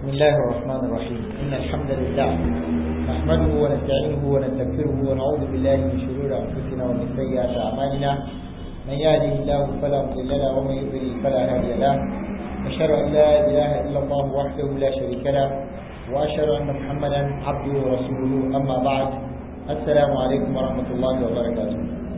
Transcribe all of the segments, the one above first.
بسم الله الرحمن الرحيم إن الحمد لله نحمده ونستعينه ونستغفره ونعوذ بالله من شرور أنفسنا ومن سيئات أعمالنا من يهده الله فلا مضل له ومن يضلل فلا هادي له أشهد أن لا إله إلا الله وحده لا شريك له وأشهد أن محمدا عبده ورسوله أما بعد السلام عليكم ورحمة الله وبركاته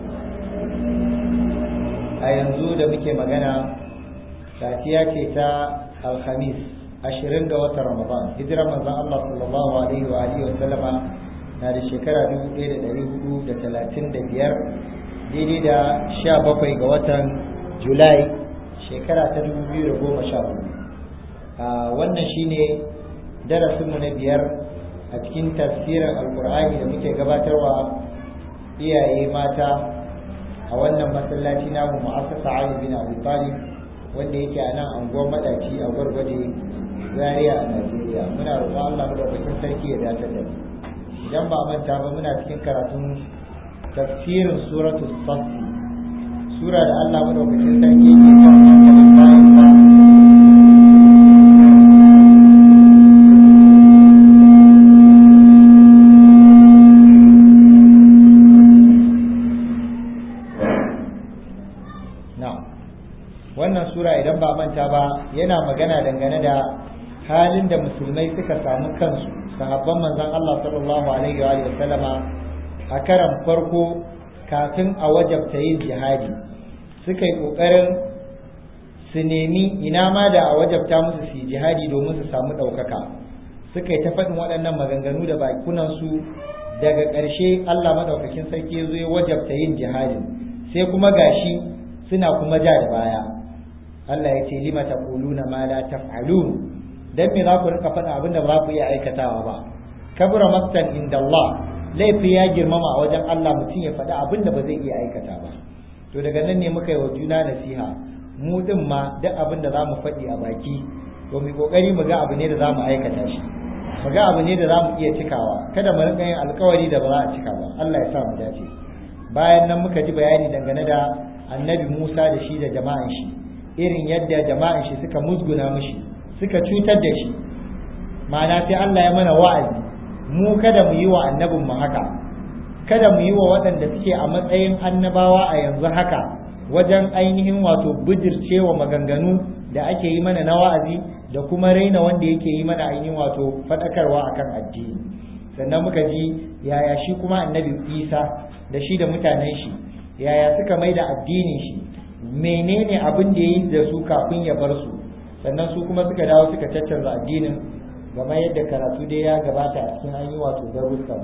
a yanzu da muke magana safiya ce ta alhamis ashirin da watan ramadan hijirar manzon Allah sallallahu alaihi wa alihi wa sallama na da shekara dubu ɗaya da ɗari hudu da talatin da biyar daidai da sha bakwai ga watan julai shekara ta dubu biyu da goma sha hudu wannan shine darasinmu na biyar a cikin tafsirin alkur'ani da muke gabatarwa iyaye mata a wannan masallaci namu mu'assasa Ali bin Abi Talib wanda yake a nan anguwar madaci a gwargwaje Zaria a Najeriya muna roƙon Allah madaukakin sarki ya dace da idan ba manta ba muna cikin karatun tafsirin suratul saff sura da Allah madaukakin sarki ke kan hankalin bayan sa wannan sura idan ba manta ba yana magana dangane da halin da musulmai suka samu kansu sahabban manzon Allah sallallahu alaihi wa sallama a karan farko kafin a wajabta yin jihadi suka yi kokarin su nemi ina ma da a wajabta musu su yi jihadi domin su samu ɗaukaka suka yi ta faɗin waɗannan maganganu da bakunansu daga ƙarshe Allah madaukakin sarki ya zo ya wajabta yin jihadin sai kuma gashi suna kuma ja da baya Allah ya ce lima taquluna ma la taf'alun dan me za ku rika faɗa abin da ba ku iya aikatawa ba kabura maktan inda Allah laifi ya girmama a wajen Allah mutum ya faɗi abin da ba zai iya aikata ba to daga nan ne muka yi wa juna nasiha mu din ma duk abin da za mu faɗi a baki to mu kokari mu ga abu ne da za mu aikata shi mu ga abu ne da za mu iya cikawa kada mu rika yin alkawari da ba za a cika ba Allah ya sa mu dace bayan nan muka ji bayani dangane da annabi Musa da shi da jama'an shi irin yadda jama'an shi suka musguna mishi suka cutar da shi ma'ana sai Allah ya mana wa'azi mu kada mu yi wa annabin mu haka kada mu yi wa waɗanda suke a matsayin annabawa a yanzu haka wajen ainihin wato bijircewa maganganu da ake yi mana na wa'azi da kuma raina wanda yake yi mana ainihin wato faɗakarwa akan addini sannan muka ji yaya shi kuma annabi isa da shi da mutanen shi yaya suka mai da addinin shi menene abin da ya yi da su kafin ya bar su sannan su kuma suka dawo suka caccanza addinin game yadda karatu dai ya gabata a cikin an yi wato darussan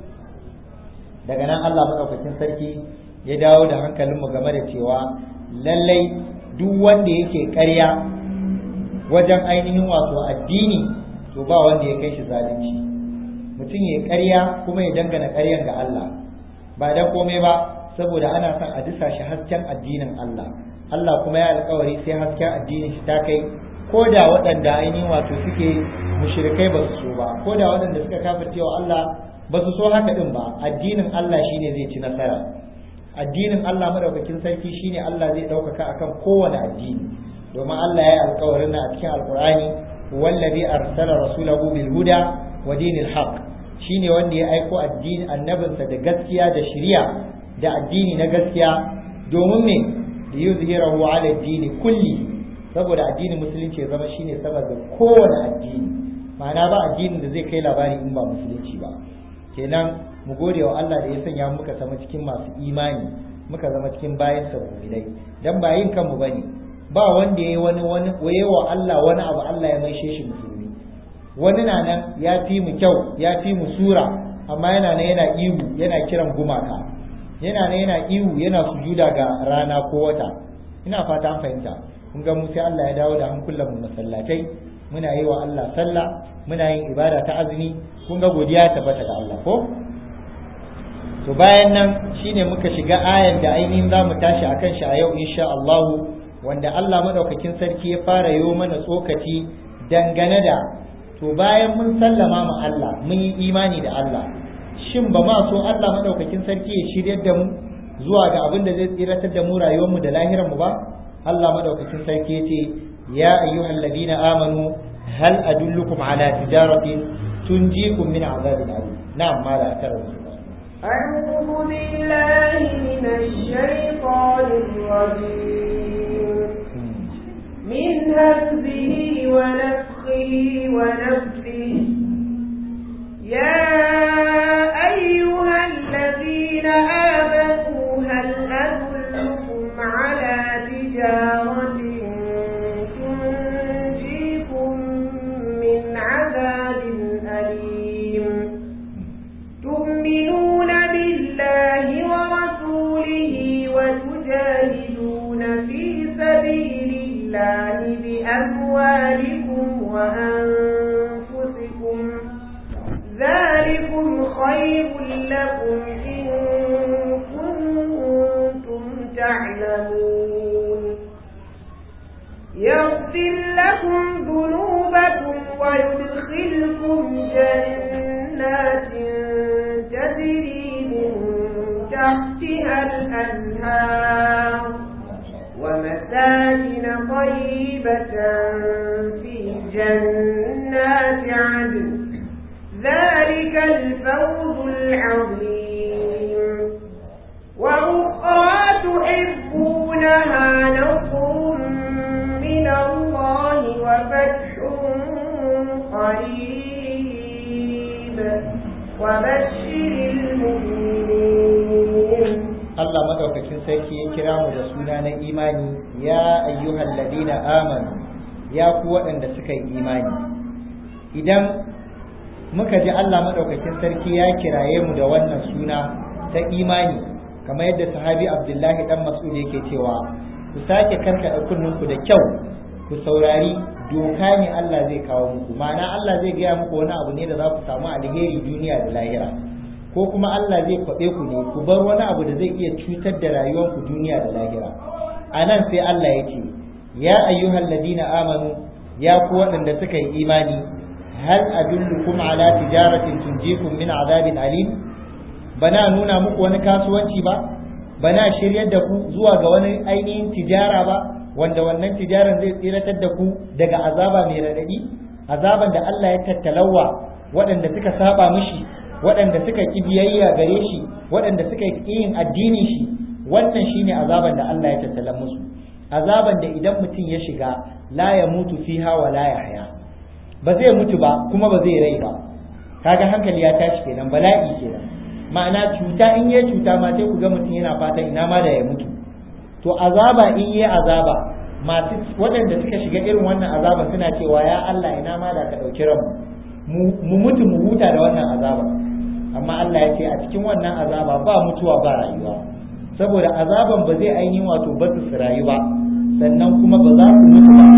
daga nan Allah maɗaukakin sarki ya dawo da hankalinmu game da cewa lallai duk wanda yake ƙarya wajen ainihin wato addini to ba wanda ya kai shi zalunci mutum ya ƙarya kuma ya dangana ƙaryan ga Allah ba dan komai ba saboda ana son a disa shi hasken addinin Allah Allah kuma ya alkawari sai hasken addinin shi ta kai ko da waɗanda ainihin wato suke mushrikai ba su so ba ko da waɗanda suka kafirce wa Allah ba su so haka din ba addinin Allah shine zai ci nasara addinin Allah madaukakin sarki shine Allah zai ɗaukaka akan kowane addini domin Allah ya yi alkawarin a cikin alkur'ani wallazi arsala rasulahu bil huda wa dinil haqq shine wanda ya aiko addini annabinsa da gaskiya da shari'a da addini na gaskiya domin me da yuzhirahu ala addini kulli saboda addinin musulunci ya zama shine sama da kowane addini ma'ana ba addinin da zai kai labari in ba musulunci ba kenan mu gode wa Allah da ya sanya muka zama cikin masu imani muka zama cikin bayan sabbin dan ba yin kanmu bane ba wanda yayi wani wani waye wa Allah wani abu Allah ya maishe shi musulmi wani na nan ya fi mu kyau ya fi mu sura amma yana nan yana ihu yana kiran gumaka yana ne yana ihu yana sujuda ga rana ko wata ina fata an fahimta kun ga mu sai Allah ya dawo da hankulan mu masallatai muna yi wa Allah sallah muna yin ibada ta azumi kun ga godiya ta tabbata ga Allah ko to bayan nan shine muka shiga ayan da ainihin za mu tashi akan shi a yau insha Allah wanda Allah madaukakin sarki ya fara yi mana tsokaci dangane da to bayan mun sallama ma Allah mun yi imani da Allah shin ba ma so Allah madaukakin sarki ya shiryar da mu zuwa ga abin da zai tsiratar da mu rayuwar mu da lahirar mu ba Allah madaukakin sarki yace ya ayyuhal ladina amanu hal adullukum ala tijaratin tunjikum min azabin alim na'am mala karanta أعوذ بالله من الشيطان الرجيم من همزه ونفخه ونفخه يا أيها الذين آمنوا هل أدلكم على تجارة تنجيكم من عذاب أليم تؤمنون بالله ورسوله وتجاهدون في سبيل الله بأموالكم وأنفسكم ذلكم خير لكم إن كنتم تعلمون يغفر لكم ذنوبكم ويدخلكم جنات تجري من تحتها الأنهار ومساكن طيبة في جنات عدن ذلك الفوز العظيم وأخرى تحبونها نصر من الله وفتح قريب وبشر المؤمنين Allah madaukakin sarki ya kira mu da suna na imani ya ayyuhal ladina amanu ya ku waɗanda suka yi imani idan muka ji Allah madaukakin sarki ya kiraye mu da wannan suna ta imani kamar yadda sahabi Abdullahi dan Mas'ud yake cewa ku sake karkada kunninku da kyau ku saurari doka ne Allah zai kawo muku ma'ana Allah zai gaya muku wani abu ne da za ku samu alheri duniya da lahira ko kuma Allah zai kwaɓe ku ne ku bar wani abu da zai iya cutar da rayuwarku duniya da lahira a nan sai Allah ya ce ya ayyuhal ladina amanu ya ku waɗanda suka yi imani hal adullukum ala tijaratin tunjikum min azabin alim bana nuna muku wani kasuwanci ba bana shiryar da ku zuwa ga wani ainihin tijara ba wanda wannan tijaran zai tsiratar da ku daga azaba mai raɗaɗi azaban da Allah ya tattalawa waɗanda suka saba mishi waɗanda suka ƙi biyayya gare shi waɗanda suka ƙi yin addinin shi wannan shine azaban da Allah ya tattala musu azaban da idan mutum ya shiga la ya mutu fiha wa la yahya ba zai mutu ba kuma ba zai rai ba kaga hankali ya tashi kenan bala'i kenan ma'ana cuta in ya cuta ma sai ku ga mutum yana fatan ina ma da ya mutu to azaba in yi azaba masu waɗanda suka shiga irin wannan azaba suna cewa ya Allah ina ma da ka ɗauki ranmu mu mutu mu huta da wannan azaba amma Allah ya ce a cikin wannan azaba ba mutuwa ba rayuwa saboda azaban ba zai ainihin wato ba su rayu ba sannan kuma ba za ku mutu ba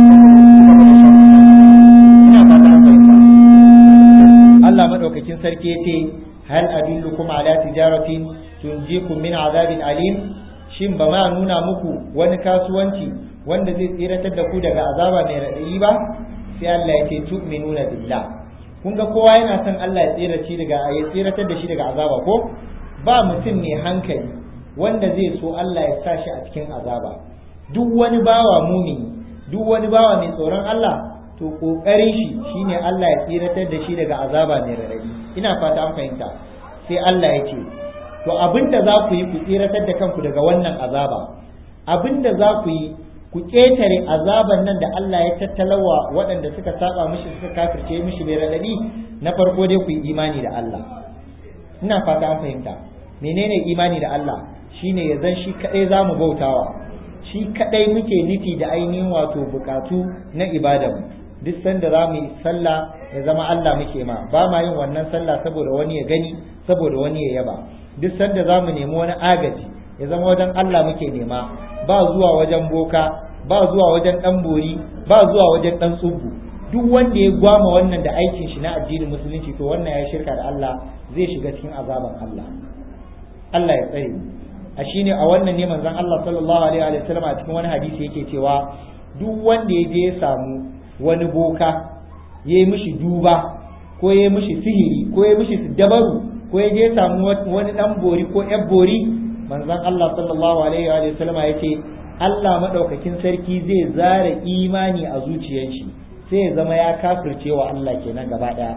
ina fata an fahimta Allah madaukakin sarki ya ce hal adullukum ala tijaratin tunjikum min azabin alim shin ba ma nuna muku wani kasuwanci wanda zai tsiratar da ku daga azaba mai raɗayi ba sai Allah ya ce tu'minuna billah kun ga kowa yana son Allah ya tsirace daga ya tsiratar da shi daga azaba ko ba mutum mai hankali wanda zai so Allah ya sa shi a cikin azaba duk wani bawa mumini duk wani bawa mai tsoron Allah to kokarin shi shine Allah ya tsiratar da shi daga azaba mai radadi ina fata an fahimta sai Allah ya ce to abinda za ku yi ku tsiratar da kanku daga wannan azaba abinda za ku yi ku ƙetare azaban nan da Allah ya tattalawa waɗanda suka saba mishi suka kafirce mishi bai raɗaɗi na farko dai ku yi imani da Allah ina fata an fahimta menene imani da Allah shine ya zan shi kaɗai za mu bautawa shi kaɗai muke nufi da ainihin wato bukatu na ibada duk sanda za mu yi sallah ya zama Allah muke ma ba ma yin wannan sallah saboda wani ya gani saboda wani ya yaba duk sanda za mu nemi wani agaji ya zama wajen Allah muke nema ba zuwa wajen boka ba zuwa wajen dan bori ba zuwa wajen dan tsubu duk wanda ya gwama wannan da aikin shi na addinin musulunci to wannan ya shirka da Allah zai shiga cikin azaban Allah Allah ya tsare a shine a wannan ne manzon Allah sallallahu alaihi wa sallam a cikin wani hadisi yake cewa duk wanda ya je ya samu wani boka ya yi mishi duba ko ya yi mishi sihiri ko ya yi mishi dabaru ko ya je ya samu wani dan bori ko yar bori manzon Allah sallallahu alaihi wa sallam ya ce Allah madaukakin sarki zai zara imani a zuciyar shi sai ya zama ya kafirce wa Allah kenan gaba daya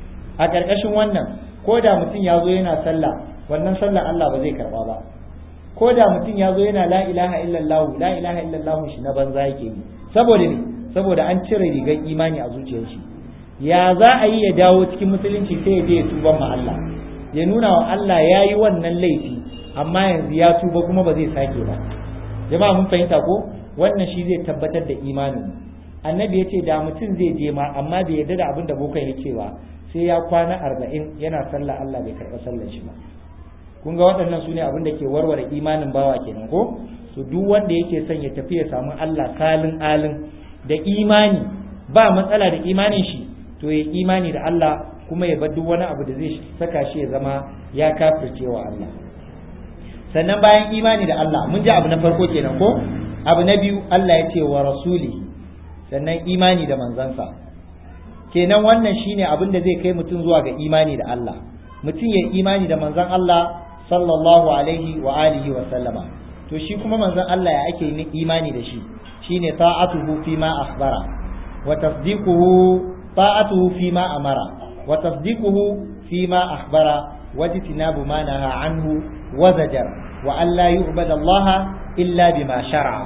a ƙarƙashin wannan ko da mutum ya zo yana sallah wannan sallah Allah ba zai karba ba ko da mutum ya zo yana la ilaha illallah la ilaha illallah shi na banza yake yi saboda ne saboda an cire rigar imani a zuciyar shi ya za a yi ya dawo cikin musulunci sai ya je ya tuba ma Allah ya nuna wa Allah ya yi wannan laifi amma yanzu ya tuba kuma ba zai sake ba jama'a mun fahimta ko wannan shi zai tabbatar da imanin annabi ya ce da mutum zai je ma amma bai yarda da abin da bokan ya ce ba sai ya kwana arba'in yana sallah Allah bai karɓa sallar shi ba kun ga waɗannan su ne abin da ke warware imanin bawa kenan ko to duk wanda yake son ya tafi ya samu Allah kalin alin da imani ba matsala da imanin shi to ya imani da Allah kuma ya bar duk wani abu da zai saka shi ya zama ya kafirce wa Allah sannan bayan imani da Allah mun ji abu na farko kenan ko abu na biyu Allah ya ce wa rasuli sannan imani da manzansa kenan wannan shine abin da zai kai mutum zuwa ga imani da Allah mutum ya imani da manzan Allah sallallahu alaihi wa alihi wa sallama to shi kuma manzan Allah ya ake yin imani da shi shine ta'atuhu fi ma akhbara wa tasdiquhu ta'atuhu fi ma amara wa tasdiquhu fi ma akhbara wajtinabu ma naha anhu wa zajar wa an la yu'bada Allah illa bima shar'a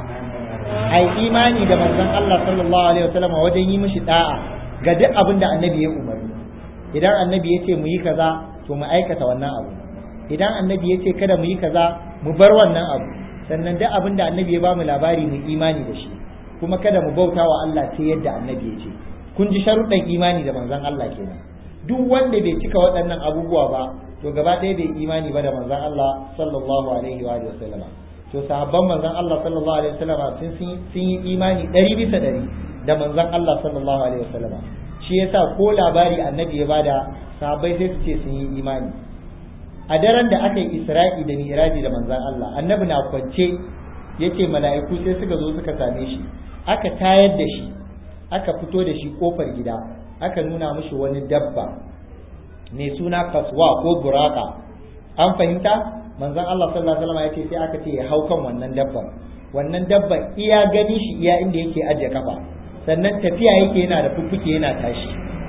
ai imani da manzon Allah sallallahu alaihi wasallam wajen yi mishi da'a ga duk abin da annabi ya umarni idan annabi ya ce mu yi kaza to mu aikata wannan abu idan annabi ya ce kada mu yi kaza mu bar wannan abu sannan duk abin da annabi ya ba mu labari mu imani da shi kuma kada mu bauta wa Allah sai yadda annabi ya ce kun ji sharuɗan imani da manzon Allah kenan duk wanda bai cika waɗannan abubuwa ba to gaba ɗaya bai imani ba da manzon Allah sallallahu alaihi wa sallam to sahabban manzon Allah sallallahu alaihi wa sallam sun yi imani ɗari bisa ɗari da manzon Allah sallallahu alaihi wa sallam shi yasa ko labari annabi ya bada sahabbai sai su ce sun yi imani a daren da aka yi isra'i da miraji da manzon Allah annabi na kwance yace mala'iku sai suka zo suka same shi aka tayar da shi aka fito da shi kofar gida aka nuna mishi wani dabba mai suna kaswa ko buraka an fahimta manzon Allah sallallahu alaihi wasallam yace sai aka ce ya hau kan wannan dabban wannan dabban iya gani shi iya inda yake ajiye kafa sannan tafiya yake yana da fuffuke yana tashi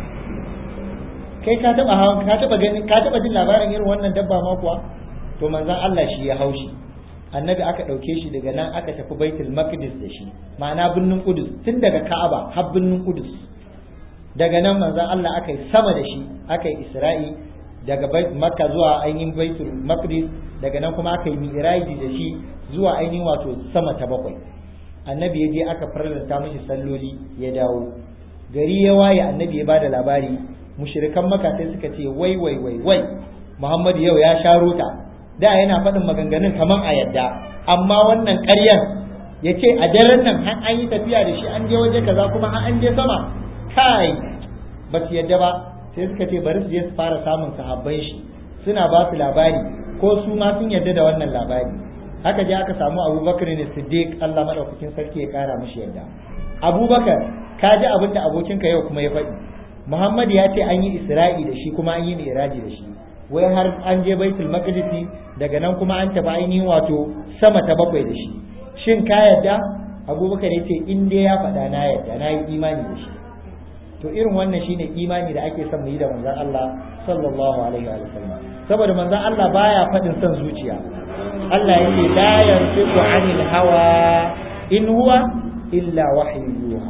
kai ka taba hawan ka taba gani ka taba jin labarin irin wannan dabba ma kuwa to manzon Allah shi ya haushi annabi aka ɗauke shi daga nan aka tafi baitul maqdis da shi ma'ana birnin kudus tun daga ka'aba har birnin kudus daga nan manzon Allah aka yi sama da shi aka yi isra'i daga makka zuwa ainihin baitul maqdis daga nan kuma aka yi mi'raji da shi zuwa ainihin wato sama ta bakwai annabi ya je aka farlanta mishi salloli ya dawo gari ya waye annabi ya bada labari mushrikan maka sai suka ce wai wai wai wai muhammadu yau ya sha rota da yana faɗin maganganun kaman a yadda amma wannan ƙaryan ya ce a daren nan har an yi tafiya da shi an je waje kaza kuma har an je sama kai ba su yadda ba sai suka ce bari su je su fara samun sahabban shi suna ba su labari ko su ma sun yadda da wannan labari haka je aka samu abubakar ne siddiq Allah madaukakin sarki ya kara mishi yadda abubakar ka ji abin da abokinka yau kuma ya faɗi muhammad ya ce an yi isra'i da shi kuma an yi mi'raji da shi wai har an je baitul maqdisi daga nan kuma an tafi ainihin wato sama ta bakwai da shi shin ka yadda abubakar ya ce in dai ya faɗa na yadda na yi imani da shi to irin wannan shine imani da ake son mu yi da manzon Allah sallallahu alaihi wa sallam saboda manzon Allah baya faɗin son zuciya Allah yake la yantiqu anil hawa in huwa illa wahyu yuha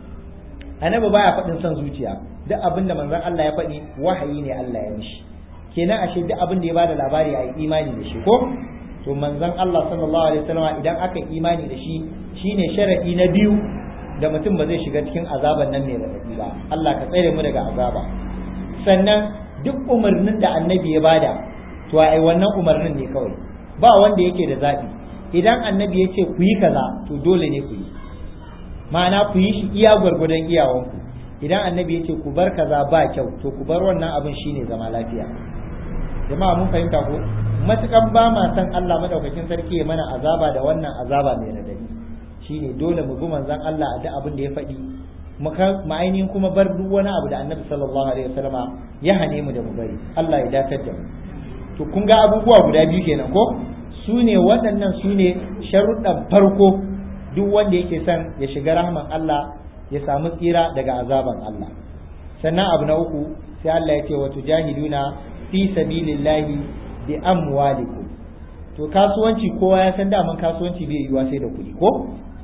annabi baya faɗin son zuciya duk abin da manzon Allah ya faɗi wahayi ne Allah ya mishi kenan ashe duk abin da ya bada labari a yi imani da shi ko to manzon Allah sallallahu alaihi wasallam idan aka yi imani da shi shine sharadi na biyu da mutum ba zai shiga cikin azaban nan mai raɗaɗi ba Allah ka tsare mu daga azaba sannan duk umarnin da annabi ya bada to ai wannan umarnin ne kawai ba wanda yake da zaɓi idan annabi ya ce ku yi kaza to dole ne ku yi ma'ana ku yi shi iya gwargwadon iyawanku idan annabi ya ce ku bar kaza ba kyau to ku bar wannan abin shine zama lafiya jama'a mun fahimta ko matukan ba ma san Allah madaukakin sarki ya mana azaba da wannan azaba mai radadi shine dole mu bi manzon Allah a duk abin da ya faɗi mu ainihin kuma bar duk wani abu da annabi sallallahu alaihi wasallama ya hane mu da mu bari Allah ya dakatar da mu to kun ga abubuwa guda biyu kenan ko su ne waɗannan su ne sharuɗan farko duk wanda yake son ya shiga rahman Allah ya samu tsira daga azaban Allah sannan abu na uku sai Allah ya ce wa tujahiduna fi sabilillahi bi amwalikum to kasuwanci kowa ya san daman kasuwanci bai yiwa sai da kuɗi ko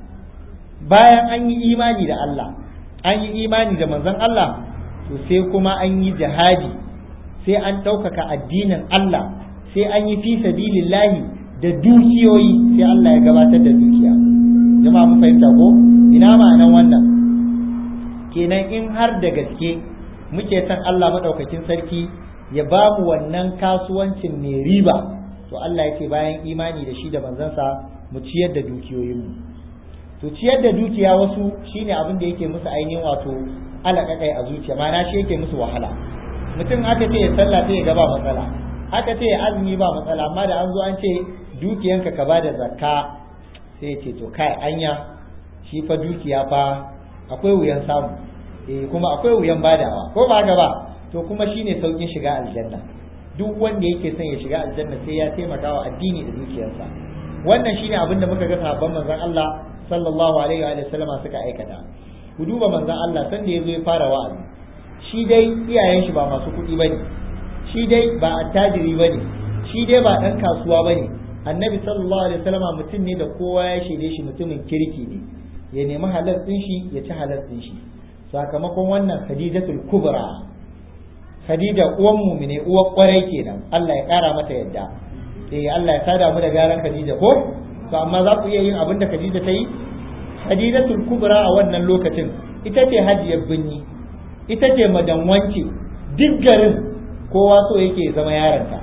bayan an yi imani da Allah an yi imani da manzon Allah to sai kuma an yi jihadi sai an ɗaukaka addinin Allah sai an yi fi sabilillahi da dukiyoyi sai Allah ya gabatar da dukiya jama'a mun fahimta ko ina ma'anan wannan kenan in har da gaske muke san Allah madaukakin sarki ya ba mu wannan kasuwancin mai riba to Allah ya ce bayan imani da shi da manzansa mu ciyar da dukiyoyinmu to ciyar da dukiya wasu shine abin da yake musu ainihin wato alaƙaƙai a zuciya ma'ana shi yake musu wahala mutum aka ce ya sallah sai ya ga ba matsala aka ce ya azumi ba matsala amma da an zo an ce dukiyanka ka bada zakka sai ya ce to kai anya shi fa dukiya fa akwai wuyan samu eh kuma akwai wuyan badawa ko ba haka ba to kuma shine saukin shiga aljanna duk wanda yake son ya shiga aljanna sai ya taimaka wa addini da dukiyarsa wannan shine abin da muka ga sahabban manzon Allah sallallahu alaihi wa sallama suka aikata ku duba manzon Allah san da yazo ya fara wa'azi shi dai iyayen shi ba masu kuɗi bane shi dai ba attajiri bane shi dai ba dan kasuwa bane annabi sallallahu alaihi wasallama mutum ne da kowa ya shaide shi mutumin kirki ne ya nemi halal din shi ya ci halal din shi sakamakon wannan khadijatul kubra khadija uwan mumine uwar kwarai kenan Allah ya kara mata yadda eh Allah ya sada mu da garan khadija ko to amma za ku iya yin abin da khadija ta yi khadijatul kubra a wannan lokacin ita ce hajiyar binni ita ce madanwanci duk garin kowa so yake zama yaronta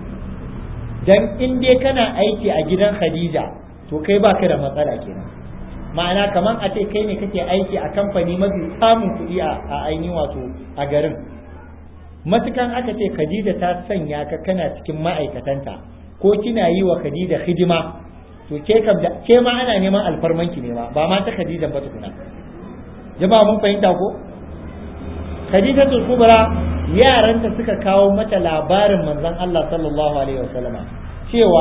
dan in dai kana aiki a gidan khadija to kai baka da matsala kenan ma'ana kamar a ce kai ne kake aiki a kamfani mafi samun kuɗi a ainihin wato a garin matukan aka ce khadija ta sanya ka kana cikin ma'aikatanta ko kina yi wa khadija hidima to ke kam da ke ma ana neman alfarmanki ne ma ba ma ta khadija ba tukuna jama'a mun fahimta ko khadija kubra yaranta suka kawo mata labarin manzon Allah sallallahu alaihi wasallama cewa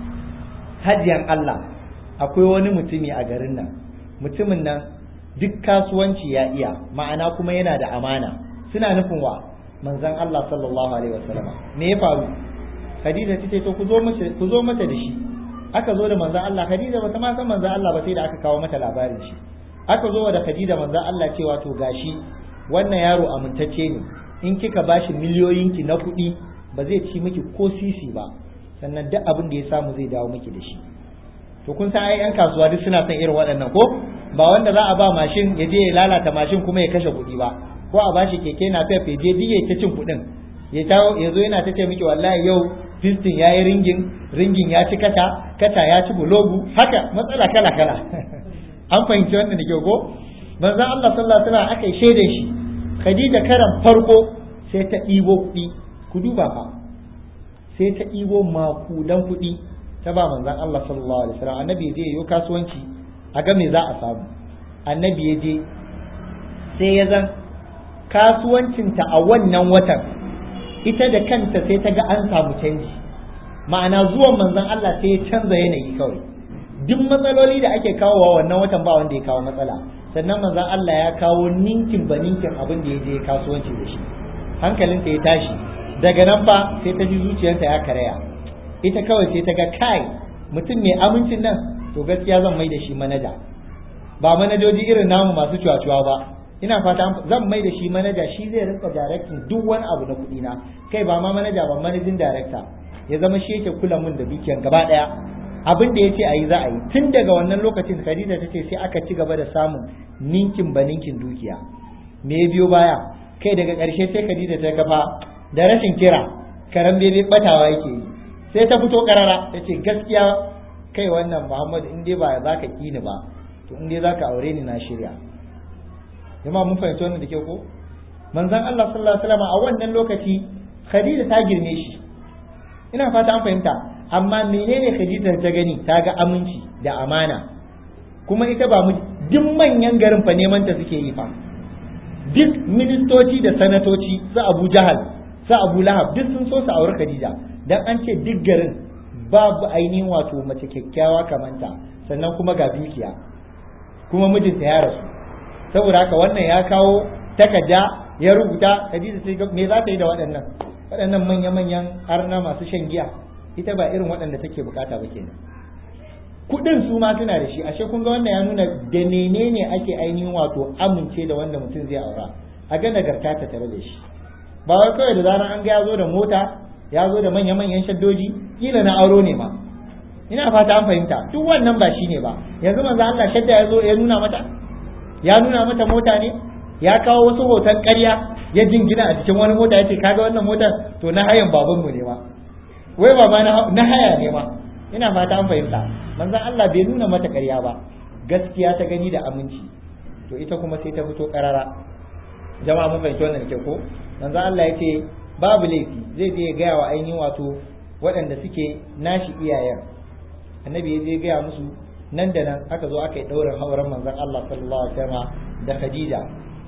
hajiyan Allah akwai wani mutumi a garin nan mutumin nan duk kasuwanci ya iya ma'ana kuma yana da amana suna nufin wa manzon Allah sallallahu alaihi wasallama me ya faru Khadija ta ce to ku zo mata ku zo mata da shi aka zo da manzon Allah Khadija bata ma san manzon Allah ba sai da aka kawo mata labarin shi aka zo da Khadija manzon Allah cewa to gashi wannan yaro amintacce ne in kika bashi miliyoyinki na kuɗi ba zai ci miki ko sisi ba sannan duk abin da ya samu zai dawo miki da shi to kun san ai yan kasuwa duk suna son irin waɗannan ko ba wanda za a ba mashin ya je ya lalata mashin kuma ya kashe kuɗi ba ko a bashi keke na fefe je diye ta cin kuɗin ya tawo ya zo yana ta ce miki wallahi yau piston ya yi ringin ringin ya ci kata kata ya ci bulogu haka matsala kala kala an fahimci wannan da kyau ko manzon Allah sallallahu alaihi wasallam aka shaide shi Khadija karan farko sai ta ɗibo kuɗi ku duba fa sai ta ɗibo makudan kuɗi ta ba manzon Allah sallallahu alaihi wasallam annabi je yayo kasuwanci a ga me za a samu annabi ya je sai ya zan kasuwancinta a wannan watan ita da kanta sai ta ga an samu canji ma'ana zuwan manzon Allah sai ya canza yanayi kawai duk matsaloli da ake kawowa wannan watan ba wanda ya kawo matsala sannan manzon Allah ya kawo ninkin ba ninkin abin da ya je kasuwanci da shi hankalinta ya tashi daga nan fa sai ta ji zuciyarta ya karaya ita kawai sai ta ga kai mutum mai amincin nan to gaskiya zan mai da shi manaja ba manajoji irin namu masu cuwa-cuwa ba ina fata zan mai da shi manaja shi zai rinka directing duk wani abu na kuɗi na kai ba ma manaja ba manajin director ya zama shi yake kula mun da dukiyan gaba daya abin da yace ayi za a yi tun daga wannan lokacin Khadija ta ce sai aka ci gaba da samun ninkin ba ninkin dukiya me ya biyo baya kai daga ƙarshe sai Khadija ta kafa da rashin kira karan bebe batawa yake yi sai ta fito karara ta ce gaskiya kai wannan Muhammadu in dai ba za ka kini ba to in dai za ka aure ni na shirya jama'a mun fahimci wannan da ke ko manzon Allah sallallahu alaihi wasallam a wannan lokaci Khadija ta girme shi ina fata an fahimta amma menene Khadija ta gani ta ga aminci da amana kuma ita ba duk manyan garin fa neman ta suke yi fa duk ministoci da sanatoci su Abu Jahal su Abu Lahab duk sun so su auri Khadija dan an ce duk garin babu ainihin wato mace kyakkyawa kamanta sannan kuma ga dukiya kuma mijinta ya rasu saboda haka wannan ya kawo takarda ya rubuta Khadija sai me za ta yi da waɗannan waɗannan manya-manyan arna masu shan giya ita ba irin waɗanda take bukata ba kenan kuɗin su ma suna da shi ashe kun ga wannan ya nuna da menene ake ainihin wato amince da wanda mutum zai aura a ga nagarta ta tare da shi ba wai kawai da zaran an ga ya zo da mota ya zo da manya-manyan shaddoji kila na auro ne ma ina fata an fahimta duk wannan ba shine ba yanzu manzo Allah shadda ya zo ya nuna mata ya nuna mata mota ne ya kawo wasu hoton ƙarya ya jingina a cikin wani mota yace kaga wannan motar to na hayan babanmu ne ma wai baba na haya ne ma ina fata an fahimta manzo Allah bai nuna mata ƙarya ba gaskiya ta gani da aminci to ita kuma sai ta fito ƙarara jama'a mun fahimci wannan ke ko manzo Allah yace babu laifi zai je ya gaya wa ainihin wato waɗanda suke nashi iyayen annabi ya je gaya musu nan da nan aka zo aka yi ɗaurin hauren manzon Allah sallallahu alaihi wasallam da Khadija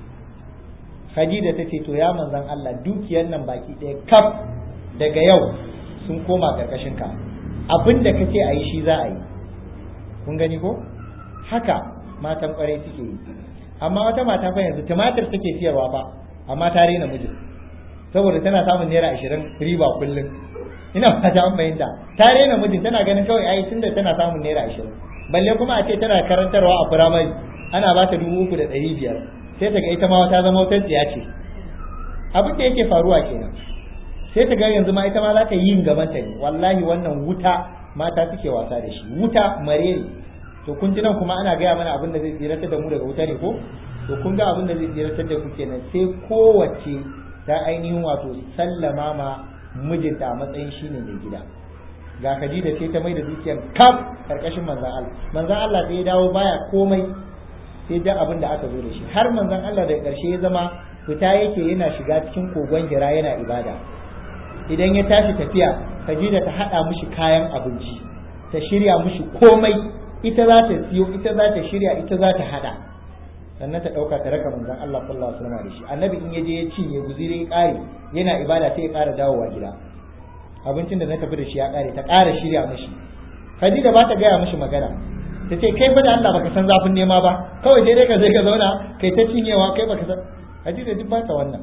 Khadija ta ce to ya manzon Allah dukiyar nan baki ɗaya kaf daga yau sun koma ƙarƙashin ka abin da kace a yi shi za a yi kun gani ko haka matan ƙwarai suke yi amma wata mata fa yanzu tumatir take siyarwa fa amma ta rena mijin saboda tana samun naira ashirin riba kullum ina fata an fahimta ta rena mijin tana ganin kawai ai tunda tana samun naira ashirin balle kuma a ce tana karantarwa a firamare ana ba ta dubu uku da ɗari biyar sai ta ga ita ma ta zama wata tsiya ce abin da yake faruwa kenan sai ta ga yanzu ma ita ma za ta yi yin gaban ta ne wallahi wannan wuta mata suke wasa da shi wuta mareri to kun ji nan kuma ana gaya mana abin da zai tsiratar da mu daga wuta ne ko to kun ga abin da zai tsiratar da ku kenan sai kowace ta ainihin wato sallama ma mijinta a matsayin shine mai gida ga Khadija ce ta mai da dukiyar kaf karkashin manzon Allah manzon Allah sai ya dawo baya komai sai da abin da aka zo da shi har manzon Allah da karshe ya zama fita yake yana shiga cikin kogon gira yana ibada idan ya tashi tafiya Khadija ta hada mishi kayan abinci ta shirya mishi komai ita za ta siyo ita za ta shirya ita za ta hada sannan ta dauka ta raka manzon Allah sallallahu alaihi wasallam da shi annabi in ya je ya cinye guziri ya kare yana ibada sai ya kara dawowa gida abincin da na tafi da shi ya kare ta kara shirya mishi Khadija ba ta gaya mishi magana ta ce kai fa da Allah baka san zafin nema ba kawai dai ka sai ka zauna kai ta cinyewa kai baka san Khadija duk ba ta wannan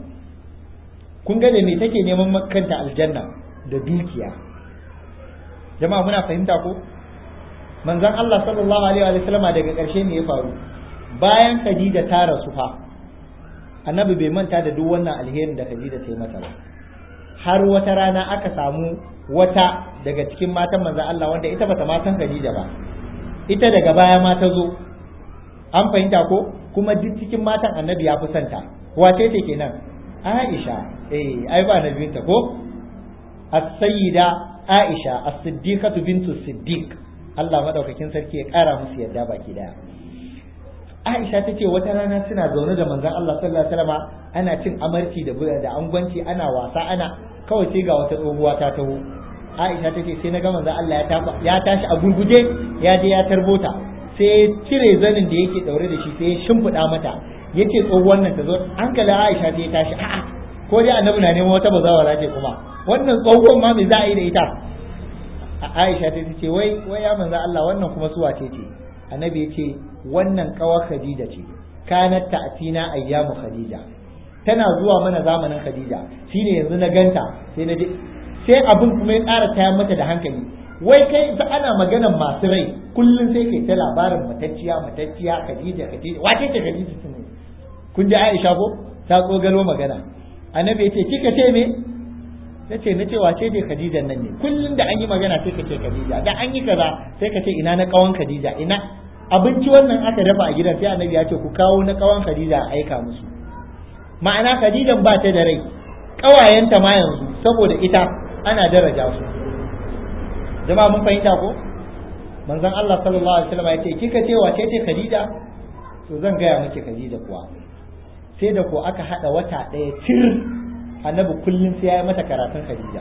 kun ga da me take neman kanta aljanna da dukiya jama'a muna fahimta ko manzon Allah sallallahu alaihi wa sallama daga ƙarshe ne ya faru bayan Khadija ta rasu fa annabi bai manta da duk wannan alherin da Khadija ta yi mata ba har wata rana aka samu wata daga cikin matan manzon Allah wanda ita bata ma san Khadija ba ita daga baya ma ta zo an fahimta ko kuma duk cikin matan annabi ya fi santa wace ce kenan Aisha eh ai ba nabiyinta ko as-sayyida Aisha as-siddiqatu bintu siddiq Allah madaukakin sarki ya kara musu yadda baki daya Aisha ta ce wata rana suna zaune da manzon Allah sallallahu alaihi wasallam ana cin amarci da da angwanci ana wasa ana kawai sai ga wata tsohuwa ta taho Aisha ta ce sai na ga manzon Allah ya tashi a gurguje ya je ya tarbota sai ya cire zanin da yake daure da shi sai ya shimfiɗa mata yace tsohuwar nan ta zo hankalin Aisha sai ya tashi a'a ko dai annabi na neman wata bazawara ce kuma wannan tsohuwar ma me za a yi da ita Aisha ta ce wai wai ya manzo Allah wannan kuma suwa ce ce annabi ya ce wannan kawar Khadija ce kanat ta'tina ayyamu Khadija tana zuwa mana zamanin Khadija shine yanzu na ganta sai na je sai abin kuma ya ƙara tayar mata da hankali wai kai ta ana maganan masu rai kullum sai kai ta labarin matacciya matacciya Khadija Khadija wace ce Khadija tun kun ji Aisha ko ta tsogalo magana annabi ya ce kika ce me ta ce na ce wace ce Khadija nan ne kullum da an yi magana sai ka ce Khadija da an yi kaza sai ka ce ina na kawan Khadija ina abinci wannan aka dafa a gidan sai annabi ya ce ku kawo na kawan Khadija a aika musu ma'ana Khadijan ba ta da rai kawayenta ma yanzu saboda ita ana daraja su jama'a mun fahimta ko manzon Allah sallallahu alaihi wasallam ya ce kika ce wace ce Khadija to zan gaya miki Khadija kuwa sai da ko aka hada wata ɗaya tir annabi kullum sai ya yi mata karatun Khadija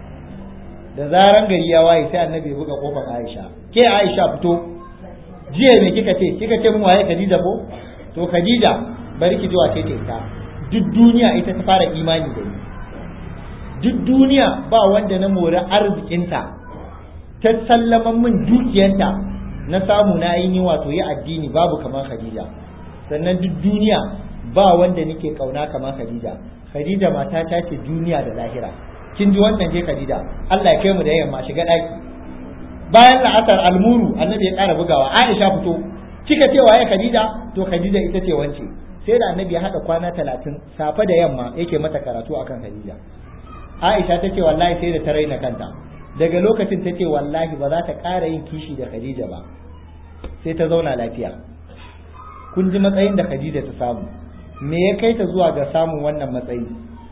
da zaran gari ya waye sai annabi ya buga kofar Aisha ke Aisha fito jiya me kika ce kika ce mun waye Khadija ko to Khadija bari ki ji wace ce ita duk duniya ita ta fara imani da ni duk duniya ba wanda na mori arzikinta ta sallaman min dukiyanta na samu na yi wato yi addini babu kamar Khadija sannan duk duniya ba wanda nake kauna kamar Khadija Khadija mata ta ce duniya da lahira kin ji wannan je Khadija Allah ya kai mu da yamma shiga daki bayan la'asar almuru annabi ya ƙara bugawa Aisha fito kika ce waye Khadija to Khadija ita ce wance sai da annabi ya hada kwana talatin safe da yamma yake mata karatu akan Khadija Aisha ta ce wallahi sai da ta raina kanta daga lokacin ta ce wallahi ba za ta ƙara yin kishi da Khadija ba sai ta zauna lafiya kun ji matsayin da Khadija ta samu me ya kai ta zuwa ga samun wannan matsayi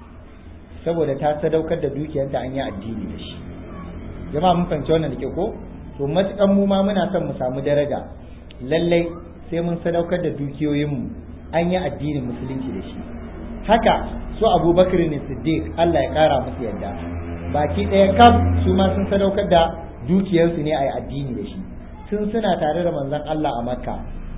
saboda ta sadaukar da dukiyarta an yi addini da shi jama'a mun fahimci wannan da ke ko to matukan mu ma muna son mu samu daraja lallai sai mun sadaukar da dukiyoyinmu an yi addinin musulunci da shi haka su abubakar ne siddiq Allah ya kara musu yadda baki ɗaya kaf su ma sun sadaukar da dukiyarsu ne a yi addini da shi tun suna tare da manzon Allah a makka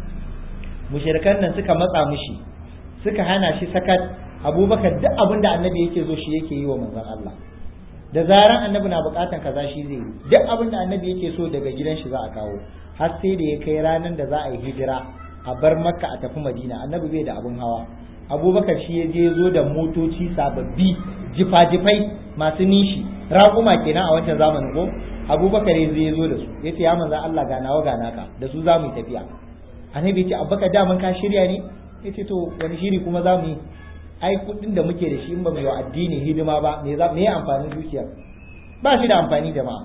mushrikan nan suka matsa mushi suka hana shi sakat abubakar duk abin da annabi yake zo shi yake yi wa manzon Allah da zaran annabi na bukatan kaza shi zai yi duk abin da annabi yake so daga gidan shi za a kawo har sai da ya kai ranar da za a yi hijira a bar makka a tafi madina annabi bai da abin hawa abubakar shi ya je zo da motoci sababbi jifa-jifai masu nishi raƙuma kenan a wancan zamanin ko abubakar ya zai zo da su ya ce ya manzan Allah ga nawa ga naka da su za mu yi tafiya annabi ya ce abubakar daman ka shirya ne ya ce to wani shiri kuma za mu yi ai kuɗin da muke da shi in ba mu yi wa addini hidima ba me za me amfanin dukiyar ba shi da amfani jama'a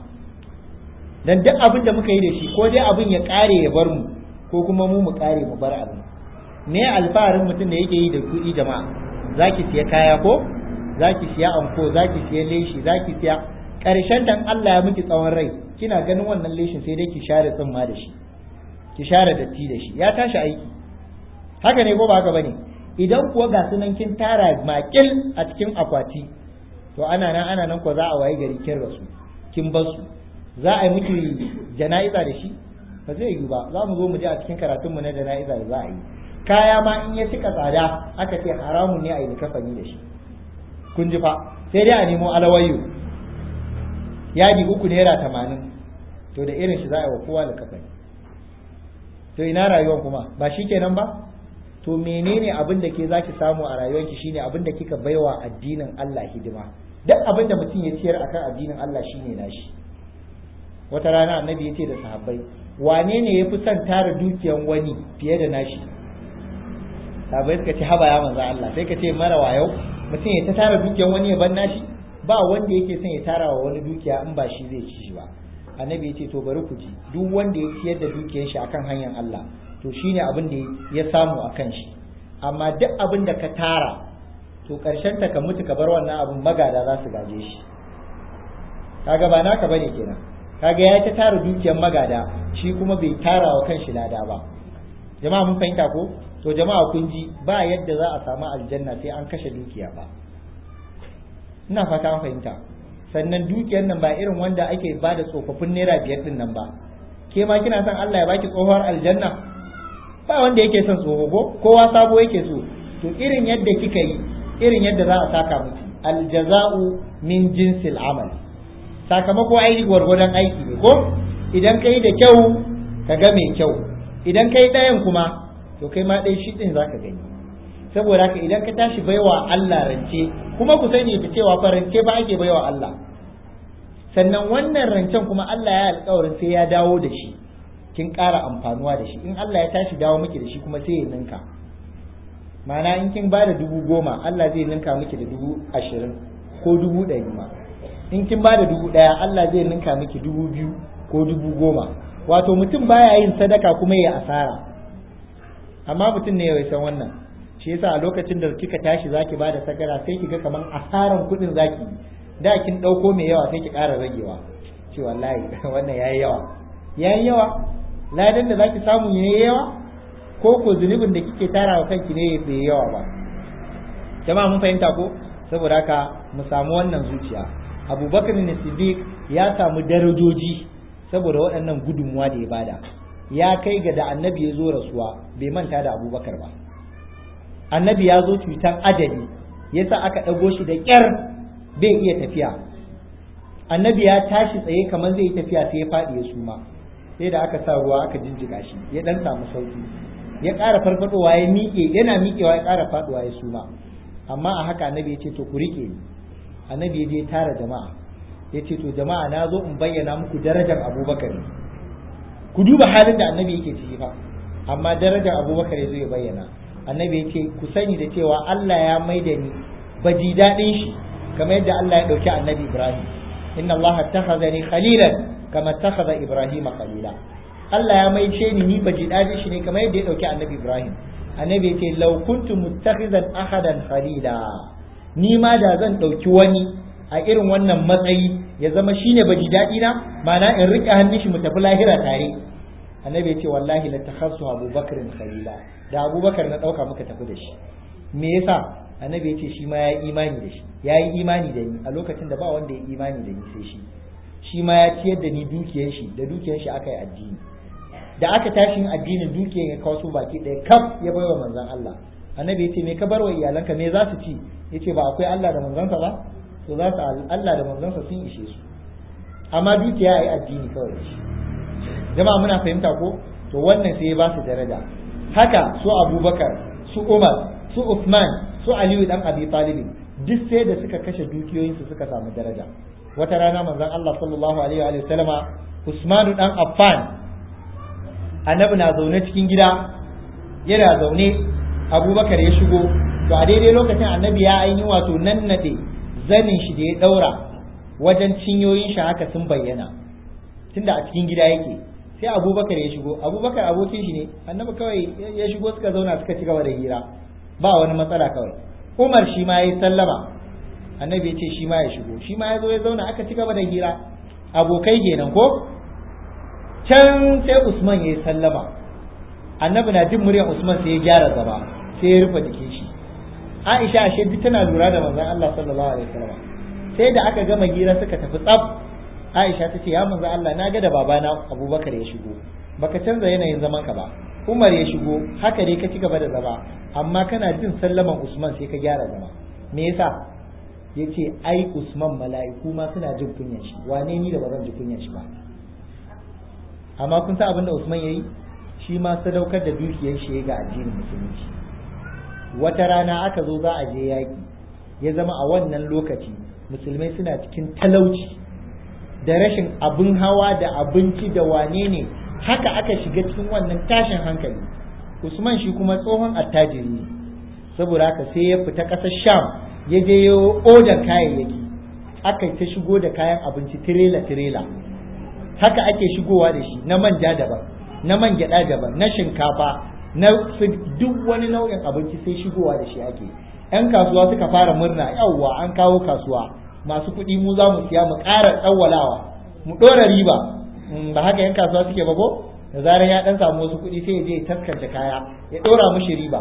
dan duk abin da muka yi da shi ko dai abin ya kare ya bar mu ko kuma mu mu kare mu bar abin me alfaharin mutum da yake yi da kuɗi jama'a zaki siya kaya ko zaki siya anko zaki siya leshi zaki siya karshen dan Allah ya miki tsawon rai kina ganin wannan leshin sai dai ki share tsimma da shi ki share datti da shi ya tashi aiki haka ne ko ba haka bane idan kuwa ga sunan kin tara makil a cikin akwati to ana nan ana nan ko za a waye gari kin rasu kin bar su za a yi miki jana'iza da shi ba zai yi ba za mu zo mu ji a cikin karatunmu na jana'iza da za a yi kaya ma in ya cika tsada aka ce haramun ne a yi kafani da shi kun ji fa sai dai a nemo alawayyo yadi uku naira tamanin to da irin shi za a yi wa kowa da kafani to ina rayuwar kuma ba shi kenan ba to menene abin da ke zaki samu a rayuwarki shine abin da kika baiwa addinin Allah hidima duk abin da mutum ya ciyar akan addinin Allah shine nashi wata rana annabi ya ce da sahabbai wane ne ya fi son tara dukiyan wani fiye da nashi sahabbai suka ce haba ya manzo Allah sai ka ce mara wayau mutum ya ta tara dukiyan wani ya ban nashi ba wanda yake son ya tara wa wani dukiya in ba shi zai ci shi ba annabi ya ce to bari ku ji duk wanda ya ciyar da dukiyar shi akan hanyar Allah to shine abin da ya samu akan shi amma duk abin da ka tara to karshen ta ka mutu ka bar wannan abin magada za su gaje shi kaga ba naka bane kenan kaga ya ta tara dukiyar magada shi kuma bai tara wa kanshi lada ba jama'a mun fahimta ko to jama'a kun ji ba yadda za a samu aljanna sai an kashe dukiya ba ina fata an fahimta sannan dukiyar nan ba irin wanda ake ba da tsofaffin naira biyar din nan ba ke ma kina son Allah ya baki tsohuwar aljanna ba wanda yake son tsoho ko kowa sabo yake so to irin yadda kika yi irin yadda za a saka miki aljaza'u min jinsil amal sakamako aiki gwargwadon aiki ne ko idan kai da kyau ka ga mai kyau idan kai ɗayan kuma to kai ma ɗaya shi ɗin za ka gani saboda haka idan ka tashi baiwa Allah rance kuma ku sani da cewa fa rance ba ake baiwa Allah sannan wannan rancen kuma Allah ya alƙawarin sai ya dawo da shi kin ƙara amfanuwa da shi in Allah ya tashi dawo miki da shi kuma sai ya ninka ma'ana in kin ba da dubu goma Allah zai ninka miki da dubu ashirin ko dubu ɗari ma in kin ba da dubu ɗaya Allah zai ninka miki dubu biyu ko dubu goma wato mutum baya yin sadaka kuma ya asara amma mutum ne ya san wannan shi yasa a lokacin da kika tashi zaki ba da sagara sai ki ga kaman asaran kuɗin zaki da kin ɗauko mai yawa sai ki ƙara ragewa ce wallahi wannan yayi yawa yayi yawa ladan da zaki samu yayi yawa ko ko zunubin da kike tarawa kanki ne bai yawa ba jama'a mun fahimta ko saboda haka mu samu wannan zuciya abubakar ne siddiq ya samu darajoji saboda waɗannan gudunmuwa da ya bada ya kai ga da annabi ya zo rasuwa bai manta da abubakar ba annabi ya zo cutar ajali yasa aka ɗago shi da ƙyar bai iya tafiya annabi ya tashi tsaye kamar zai yi tafiya sai ya faɗi ya suma sai da aka sa ruwa aka jinjiga shi ya ɗan samu sauki ya ƙara farfadowa ya miƙe yana miƙewa ya ƙara faduwa ya suma amma a haka annabi ya ce to ku rike ni annabi ya je tara jama'a ya ce to jama'a na zo in bayyana muku darajar abubakar ku duba halin da annabi yake ciki fa amma darajar abubakar ya zo ya bayyana annabi ya ce ku sani da cewa Allah ya maida ni baji daɗin shi kamar yadda Allah ya ɗauki annabi Ibrahim inna Allah takhazani khalilan kama takhaza Ibrahim khalila Allah ya maice ni ni baji daɗin shi ne kamar yadda ya ɗauki annabi Ibrahim annabi ya ce law kuntu muttakhizan ahadan khalila ni ma da zan ɗauki wani a irin wannan matsayi ya zama shine baji daɗi na ma'ana in riƙe hannun shi mu tafi lahira tare annabi ya ce wallahi la takhassu abubakar khalila da abubakar na ɗauka muka tafi da shi me yasa annabi ya ce shi ma ya yi imani da shi ya yi imani da ni a lokacin da ba wanda ya imani da ni sai shi shi ma ya ciyar da ni dukiyar shi da dukiyar shi aka yi addini da aka tashi addinin dukiyar ya kawo su baki ɗaya kaf ya baiwa manzon Allah annabi ya ce me ka bar wa iyalanka me za su ci yace ba akwai Allah da manzonsa ba to za su Allah da manzonsa sun ishe su amma dukiya ya yi addini kawai da shi jama'a muna fahimta ko to wannan sai ya ba su daraja haka su abubakar su umar su usman su aliyu dan abi talib duk sai da suka kashe dukiyoyinsu suka samu daraja wata rana manzon Allah sallallahu alaihi wa sallama usmanu dan affan annabi na zaune cikin gida yana zaune abubakar ya shigo to a daidai lokacin annabi ya aini wato nannade zanin shi da ya daura wajen cinyoyin shi haka sun bayyana tunda a cikin gida yake sai abubakar ya shigo abubakar abokin shi ne annabi kawai ya shigo suka zauna suka ci gaba da hira ba wani matsala kawai umar shi ma ya yi sallama annabi ya ce shi ma ya shigo shi ma ya zo ya zauna aka ci gaba da hira abokai kenan ko can sai usman ya yi sallama annabi na jin muryar usman sai ya gyara gaba sai ya rufe jikin shi aisha ashe duk tana lura da manzon Allah sallallahu alaihi wasallam sai da aka gama hira suka tafi tsaf Aisha ta ce ya manzo Allah na ga da babana Abubakar ya shigo baka canza yanayin zaman ka ba Umar ya shigo haka dai ka ci gaba da zama amma kana jin sallaman Usman sai ka gyara zama me yasa yace ai Usman mala'iku ma suna jin kunyan shi wane ni da bazan ji kunyan shi ba amma kun san abin da Usman yayi shi ma sadaukar da dukiyar shi ga addinin musulunci wata rana aka zo za a je yaki ya zama a wannan lokaci musulmai suna cikin talauci da rashin abin hawa da abinci da wane ne haka aka shiga cikin wannan tashin hankali usman shi kuma tsohon attajiri ne saboda haka sai ya fita ƙasar sham ya je ya odar kayayyaki aka ta shigo da kayan abinci tirela tirela haka ake shigowa da shi na manja daban na man gyada daban na shinkafa na duk wani nau'in abinci sai shigowa da shi ake yan kasuwa suka fara murna yawwa an kawo kasuwa masu kuɗi mu za mu siya mu ƙara tsawwalawa mu ɗora riba ba haka yan kasuwa suke ba ko da zarar ya ɗan samu wasu kuɗi sai ya je ya taskance kaya ya ɗora mushi riba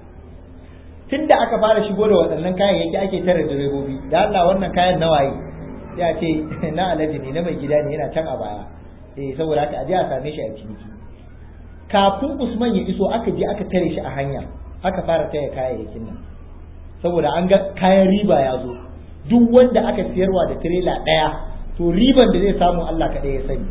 tun da aka fara shigo da waɗannan kayayyaki ake tare direbobi da Allah wannan kayan na waye ya ce na alaji ne na mai gida ne yana can a baya eh saboda haka aje a same shi a ciniki kafin Usman ya iso aka je aka tare shi a hanya aka fara taya kayayyakin nan saboda an ga kayan riba ya zo duk wanda aka siyarwa da tirela ɗaya to riban da zai samu Allah kaɗai ya sani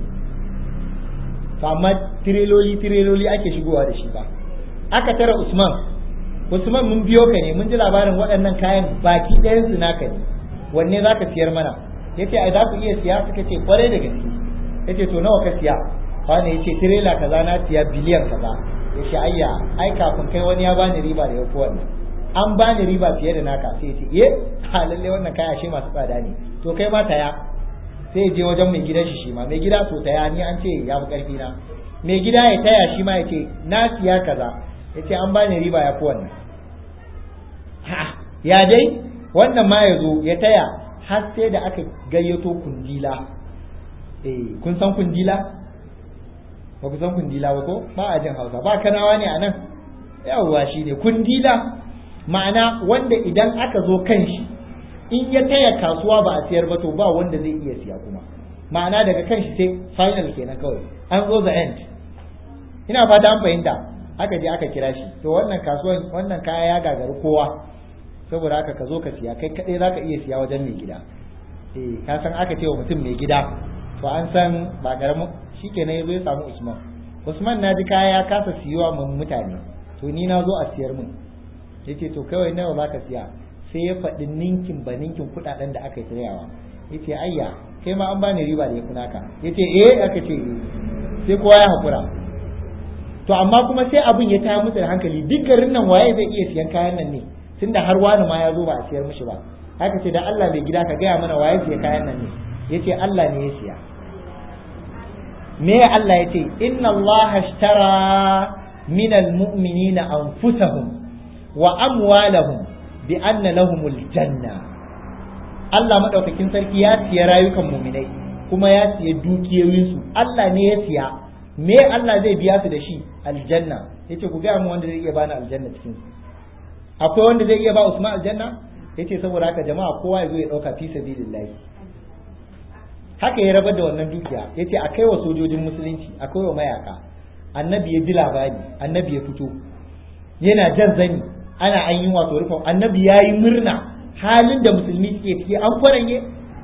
to amma tireloli tireloli ake shigowa da shi ba aka tara Usman Usman mun biyo ka ne mun ji labarin waɗannan kayan baki ɗayan su naka ne wanne za ka siyar mana yace ai za ku iya siya suka ce kwarai da gaske yace to nawa ka siya wani yace tirela kaza na siya biliyan kaza yace ayya ai kafin kai wani ya bani riba da yafi wannan an bani riba fiye da naka sai ya ce eh ha lalle wannan kaya shi masu tsada ne to kai ma taya sai je wajen mai gidan shi shi ma mai gida to taya ni an ce ya fi karfi na mai gida ya taya shi ma ya ce na siya kaza ya ce an bani riba ya fi wannan ha ya dai wannan ma ya zo ya taya har sai da aka gayyato kundila eh kun san kundila ba ku san kundila ba ko ba a jin hausa ba kanawa ne a nan yawwa shi ne kundila ma'ana wanda idan aka zo kan shi in ya taya kasuwa ba a siyar ba to ba wanda zai iya siya kuma ma'ana daga kan shi sai final kenan kawai an zo the end ina fata an fahimta aka je aka kira shi to wannan kasuwan wannan kaya ya gagari kowa saboda haka ka zo ka siya kai kadai zaka iya siya wajen mai gida eh ka san aka ce wa mutum mai gida to an san ba karamin shikenan yazo ya samu Usman Usman na ji kaya ya kasa siyuwa mun mutane to ni na zo a siyar min yace to kawai nawa za ka siya sai ya faɗi ninkin ba ninkin kuɗaɗen da aka yi tsayawa yace ayya kai ma an bani riba da ya kuna ka yace eh aka ce eh sai kowa ya hakura to amma kuma sai abin ya taya musu da hankali duk garin nan waye zai iya siyan kayan nan ne tunda har wani ma ya zo ba a siyar mishi ba haka ce da Allah bai gida ka gaya mana waye siya kayan nan ne yace Allah ne ya siya me Allah yace inna Allah ashtara min almu'minina anfusahum wa amwalahum bi anna lahumul janna Allah madaukakin sarki ya siya rayukan mu'minai kuma ya siya dukiyoyinsu Allah ne ya siya me Allah zai biya su da shi aljanna yace ku gaya mu wanda zai iya bani aljanna cikin su akwai wanda zai iya ba Usman aljanna yace saboda haka jama'a kowa ya zo ya dauka fi sabilillah haka ya rabar da wannan dukiya yace a kai wa sojojin musulunci a kai wa mayaka annabi ya ji labari annabi ya fito yana jan zani ana an yi wato rufin annabi ya yi murna halin da musulmi suke ciki an kwaranye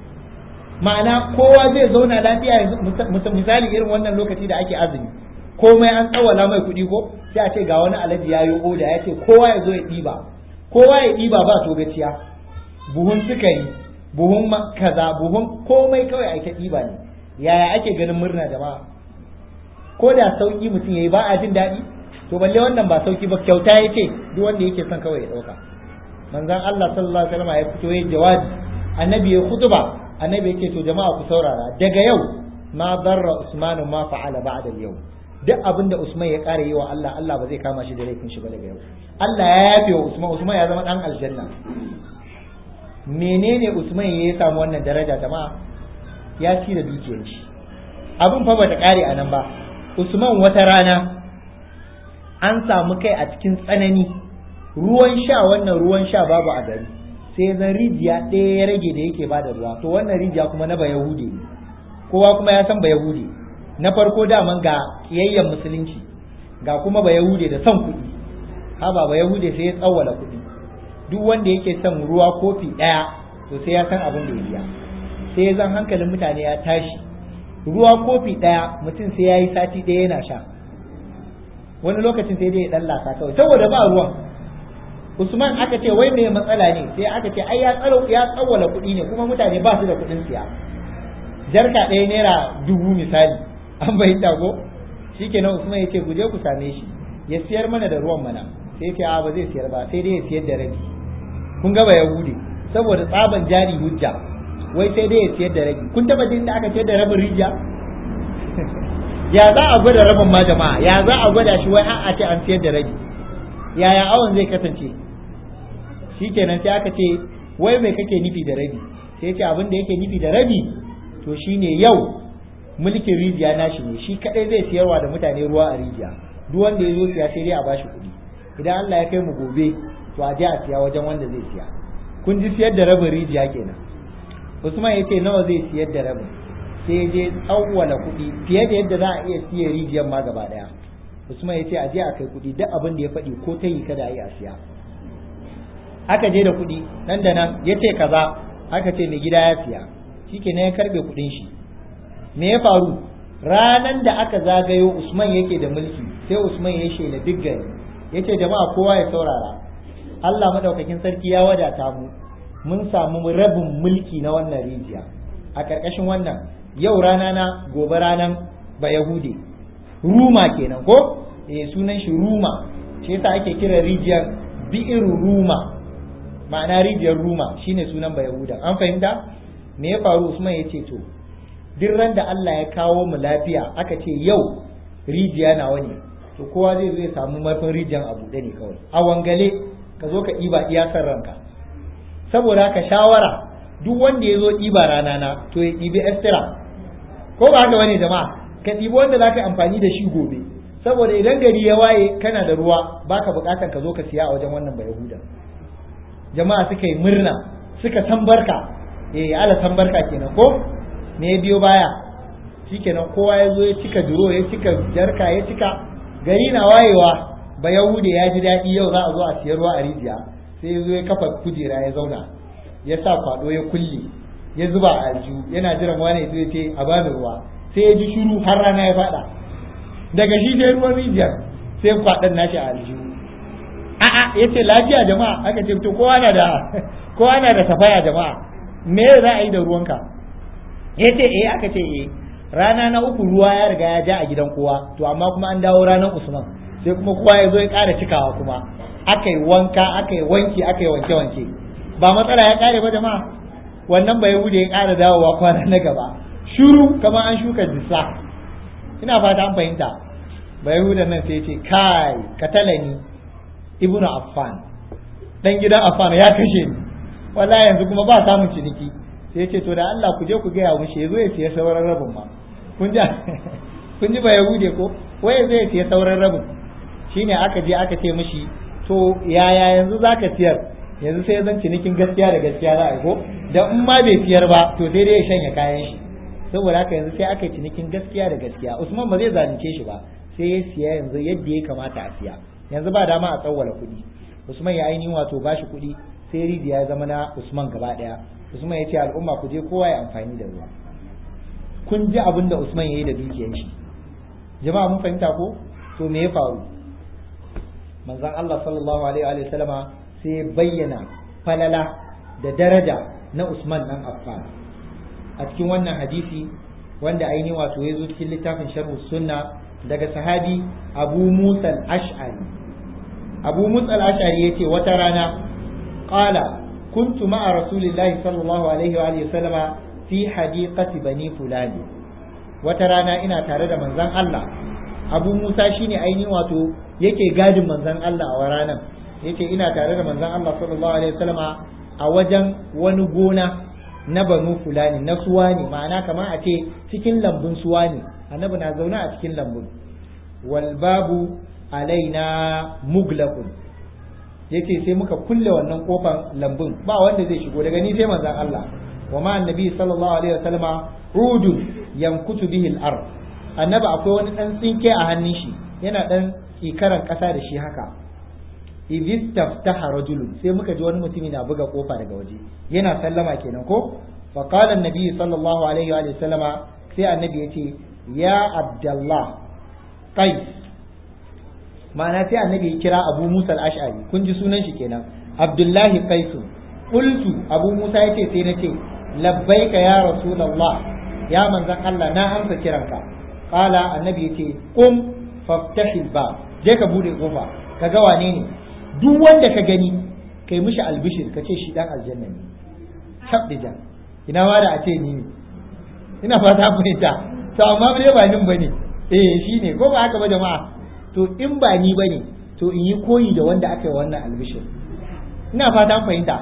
ma'ana kowa zai zauna lafiya yanzu misali irin wannan lokaci da ake azumi komai an tsawala mai kuɗi ko sai a ce ga wani alaji ya yi oda ya ce kowa ya zo ya ɗiba kowa ya ɗiba ba to gaciya buhun sukari buhun kaza buhun komai kawai a ta ɗiba ne yaya ake ganin murna jama'a ko da sauki mutum yayi ba a jin daɗi to balle wannan ba sauki ba kyauta ya ce duk wanda yake son kawai ya ɗauka manzon Allah sallallahu alaihi wasallam ya fito ya jawabi annabi ya khutba annabi yake to jama'a ku saurara daga yau ma darra usmanu ma fa'ala ba'da yau duk abin da Usman ya ƙara yi wa Allah Allah ba zai kama shi da laifin shi ba daga yau Allah ya yafe wa Usman Usman ya zama dan aljanna menene Usman ya samu wannan daraja jama'a ya ci da dukiyar shi abin fa bata ƙare a nan ba Usman wata rana an samu kai a cikin tsanani ruwan sha wannan ruwan sha babu a gari sai zan rijiya ɗaya ya rage da yake bada ruwa to wannan rijiya kuma na bayahude ne kowa kuma ya san bayahude na farko daman ga kiyayyen musulunci ga kuma bayahude da son kuɗi haba bayahude sai ya tsawwala kuɗi duk wanda yake son ruwa kofi ɗaya to sai ya san abin da ya biya sai ya zan hankalin mutane ya tashi ruwa kofi ɗaya mutum sai ya yi sati ɗaya yana sha wani lokacin sai dai ya ɗan lasa kawai saboda ba ruwan Usman aka ce wai me matsala ne sai aka ce ai ya tsaro ya tsawwala kuɗi ne kuma mutane ba su da kuɗin siya jarka ɗaya naira dubu misali an bayyana ko shikenan Usman ya ce ku je ku same shi ya siyar mana da ruwan mana sai ya ce a ba zai siyar ba sai dai ya siyar da rabi kun ga ba Yahudi saboda tsaban jari hujja wai sai dai ya siyar da rabi kun taba jin da aka siyar da rabin rijiya ya za a gwada rabin ma jama'a ya za a gwada shi wai a ce an siyar da rabi yaya awon zai kasance shikenan sai aka ce wai mai kake nufi da rabi sai ce abin da yake nufi da rabi to shine yau mulkin rijiya nashi ne shi kadai zai siyarwa da mutane ruwa a rijiya duk wanda ya zo siya sai dai a bashi kuɗi idan Allah ya kai mu gobe to a je a siya wajen wanda zai siya kun ji siyar da rabin rijiya kenan Usman ya ce nawa zai siyar da rabin sai ya je tsawwala kuɗi fiye da yadda za a iya siya rijiyar ma gaba daya Usman ya ce a je a kai kuɗi duk abin da ya faɗi ko ta yi kada a yi a siya aka je da kuɗi nan da nan ya ce kaza aka ce mai gida ya siya shikenan ya karɓe kuɗin shi me ya faru ranan da aka zagayo Usman yake da mulki sai Usman ya shela duk gari yace jama'a kowa ya saurara Allah madaukakin sarki ya wadata mu mun samu rabin mulki na wannan rijiya a karkashin wannan yau rana na gobe ranan ba Yahude Ruma kenan ko eh sunan shi Ruma shi yasa ake kira rijiyar bi'ir Ruma ma'ana rijiyar Ruma shine sunan ba Yahuda an fahimta me ya faru Usman ya ce to duk ran da Allah ya kawo mu lafiya aka ce yau rijiya nawa ne to kowa zai zo ya samu marfin rijiyan a buɗe ne kawai a wangale ka zo ka ɗiba iyakar ranka saboda haka shawara duk wanda ya zo ɗiba rana na to ya ɗibi estira ko ba haka bane jama'a ka ɗibi wanda za ka amfani da shi gobe saboda idan gari ya waye kana da ruwa baka buƙatar ka zo ka siya a wajen wannan bayahuda jama'a suka yi murna suka tambarka eh ala tambarka kenan ko me ya biyo baya shikenan kowa ya zo ya cika duro ya cika jarka ya cika gari na wayewa ba yahude ya ji daɗi yau za a zo a siyar ruwa a rijiya sai ya zo ya kafa kujera ya zauna ya sa kwado ya kulle ya zuba a aljihu yana jiran wani ya ce a bani ruwa sai ya ji shiru har rana ya faɗa daga shi sai ruwan rijiyar sai kwaɗon nashi a aljihu a'a yace lafiya jama'a aka ce to kowa na da kowa na da safaya jama'a me za a yi da ruwanka yace eh aka ce eh rana na uku ruwa ya riga ya ja a gidan kowa to amma kuma an dawo ranar Usman sai kuma kowa ya zo ya ƙara cikawa kuma aka yi wanka aka yi wanki aka yi wanke wanke ba matsala ya ƙare ba jama'a wannan bai wuce ya ƙara dawowa kwana na gaba shuru kamar an shuka dissa ina fata an fahimta bai hudan nan sai ce kai katalani ibnu affan dan gidan affan ya kashe ni wallahi yanzu kuma ba samun ciniki sai ce to da Allah ku je ku gaya mushi yazo ya siya sauran rabin ma kun ji kun ji ba yahude ko wai zai siya sauran rabin shine aka je aka ce mishi to yaya yanzu zaka siyar yanzu sai zan cinikin gaskiya da gaskiya za a yi ko da in ma bai siyar ba to sai dai ya shanya kayan shi saboda haka yanzu sai aka yi cinikin gaskiya da gaskiya Usman ba zai zalunce shi ba sai ya siya yanzu yadda ya kamata a siya yanzu ba dama a tsawwala kuɗi Usman ya ainihin wato bashi kuɗi sai rijiya ya zama na Usman gaba ɗaya Usman ya ce al'umma ku je kowa ya amfani da ruwa kun ji abin da Usman ya yi da dukiyar shi jama'a mun fahimta ko to me ya faru manzon Allah sallallahu alaihi wa sallama sai ya bayyana falala da daraja na Usman dan Affan a cikin wannan hadisi wanda ainihin wato ya zo cikin littafin sharhu sunna daga sahabi Abu Musa al-Ash'ari Abu Musa al-Ash'ari yace wata rana qala كنت مع رسول الله صلى الله عليه وآله وسلم في حديقة بني فلان وترانا إنا تارد من زن الله أبو موسى شيني أيني واتو yake gadin manzon Allah a ranar yace ina tare da manzon Allah sallallahu alaihi wasallama a wajen wani gona na banu fulani na suwani ma'ana kamar a ce cikin lambun suwani annabi na zaune a cikin lambun wal babu alaina muglaqun yace sai muka kulle wannan kofar lambun ba wanda zai shigo daga ni sai manzon Allah wa ma annabi sallallahu alaihi wasallama udun yankutu bihi al-ard annabi akwai wani dan tsinke a hannun shi yana dan tsikaran kasa da shi haka idh taftaha rajulun sai muka ji wani mutumi na buga kofa daga waje yana sallama kenan ko fa qala annabi sallallahu alaihi wa sallama sai annabi yace ya abdullah qais ma'ana sai annabi ya kira abu musa al-ash'ari kun ji sunan shi kenan abdullahi qais qultu abu musa yace sai nace labbaika ya rasulullah ya manzon Allah na amsa kiranka qala annabi yace qum faftahil bab je ka bude kofa ka ga wane ne duk wanda ka gani kai mishi albishir ka ce shi dan aljanna ne tabdija ina ma da a ce ni ne ina fata fahimta to amma bai ba nin bane eh shine ko ba haka ba jama'a to in ba ni bane to in yi koyi da wanda aka yi wannan albishir ina fata fahimta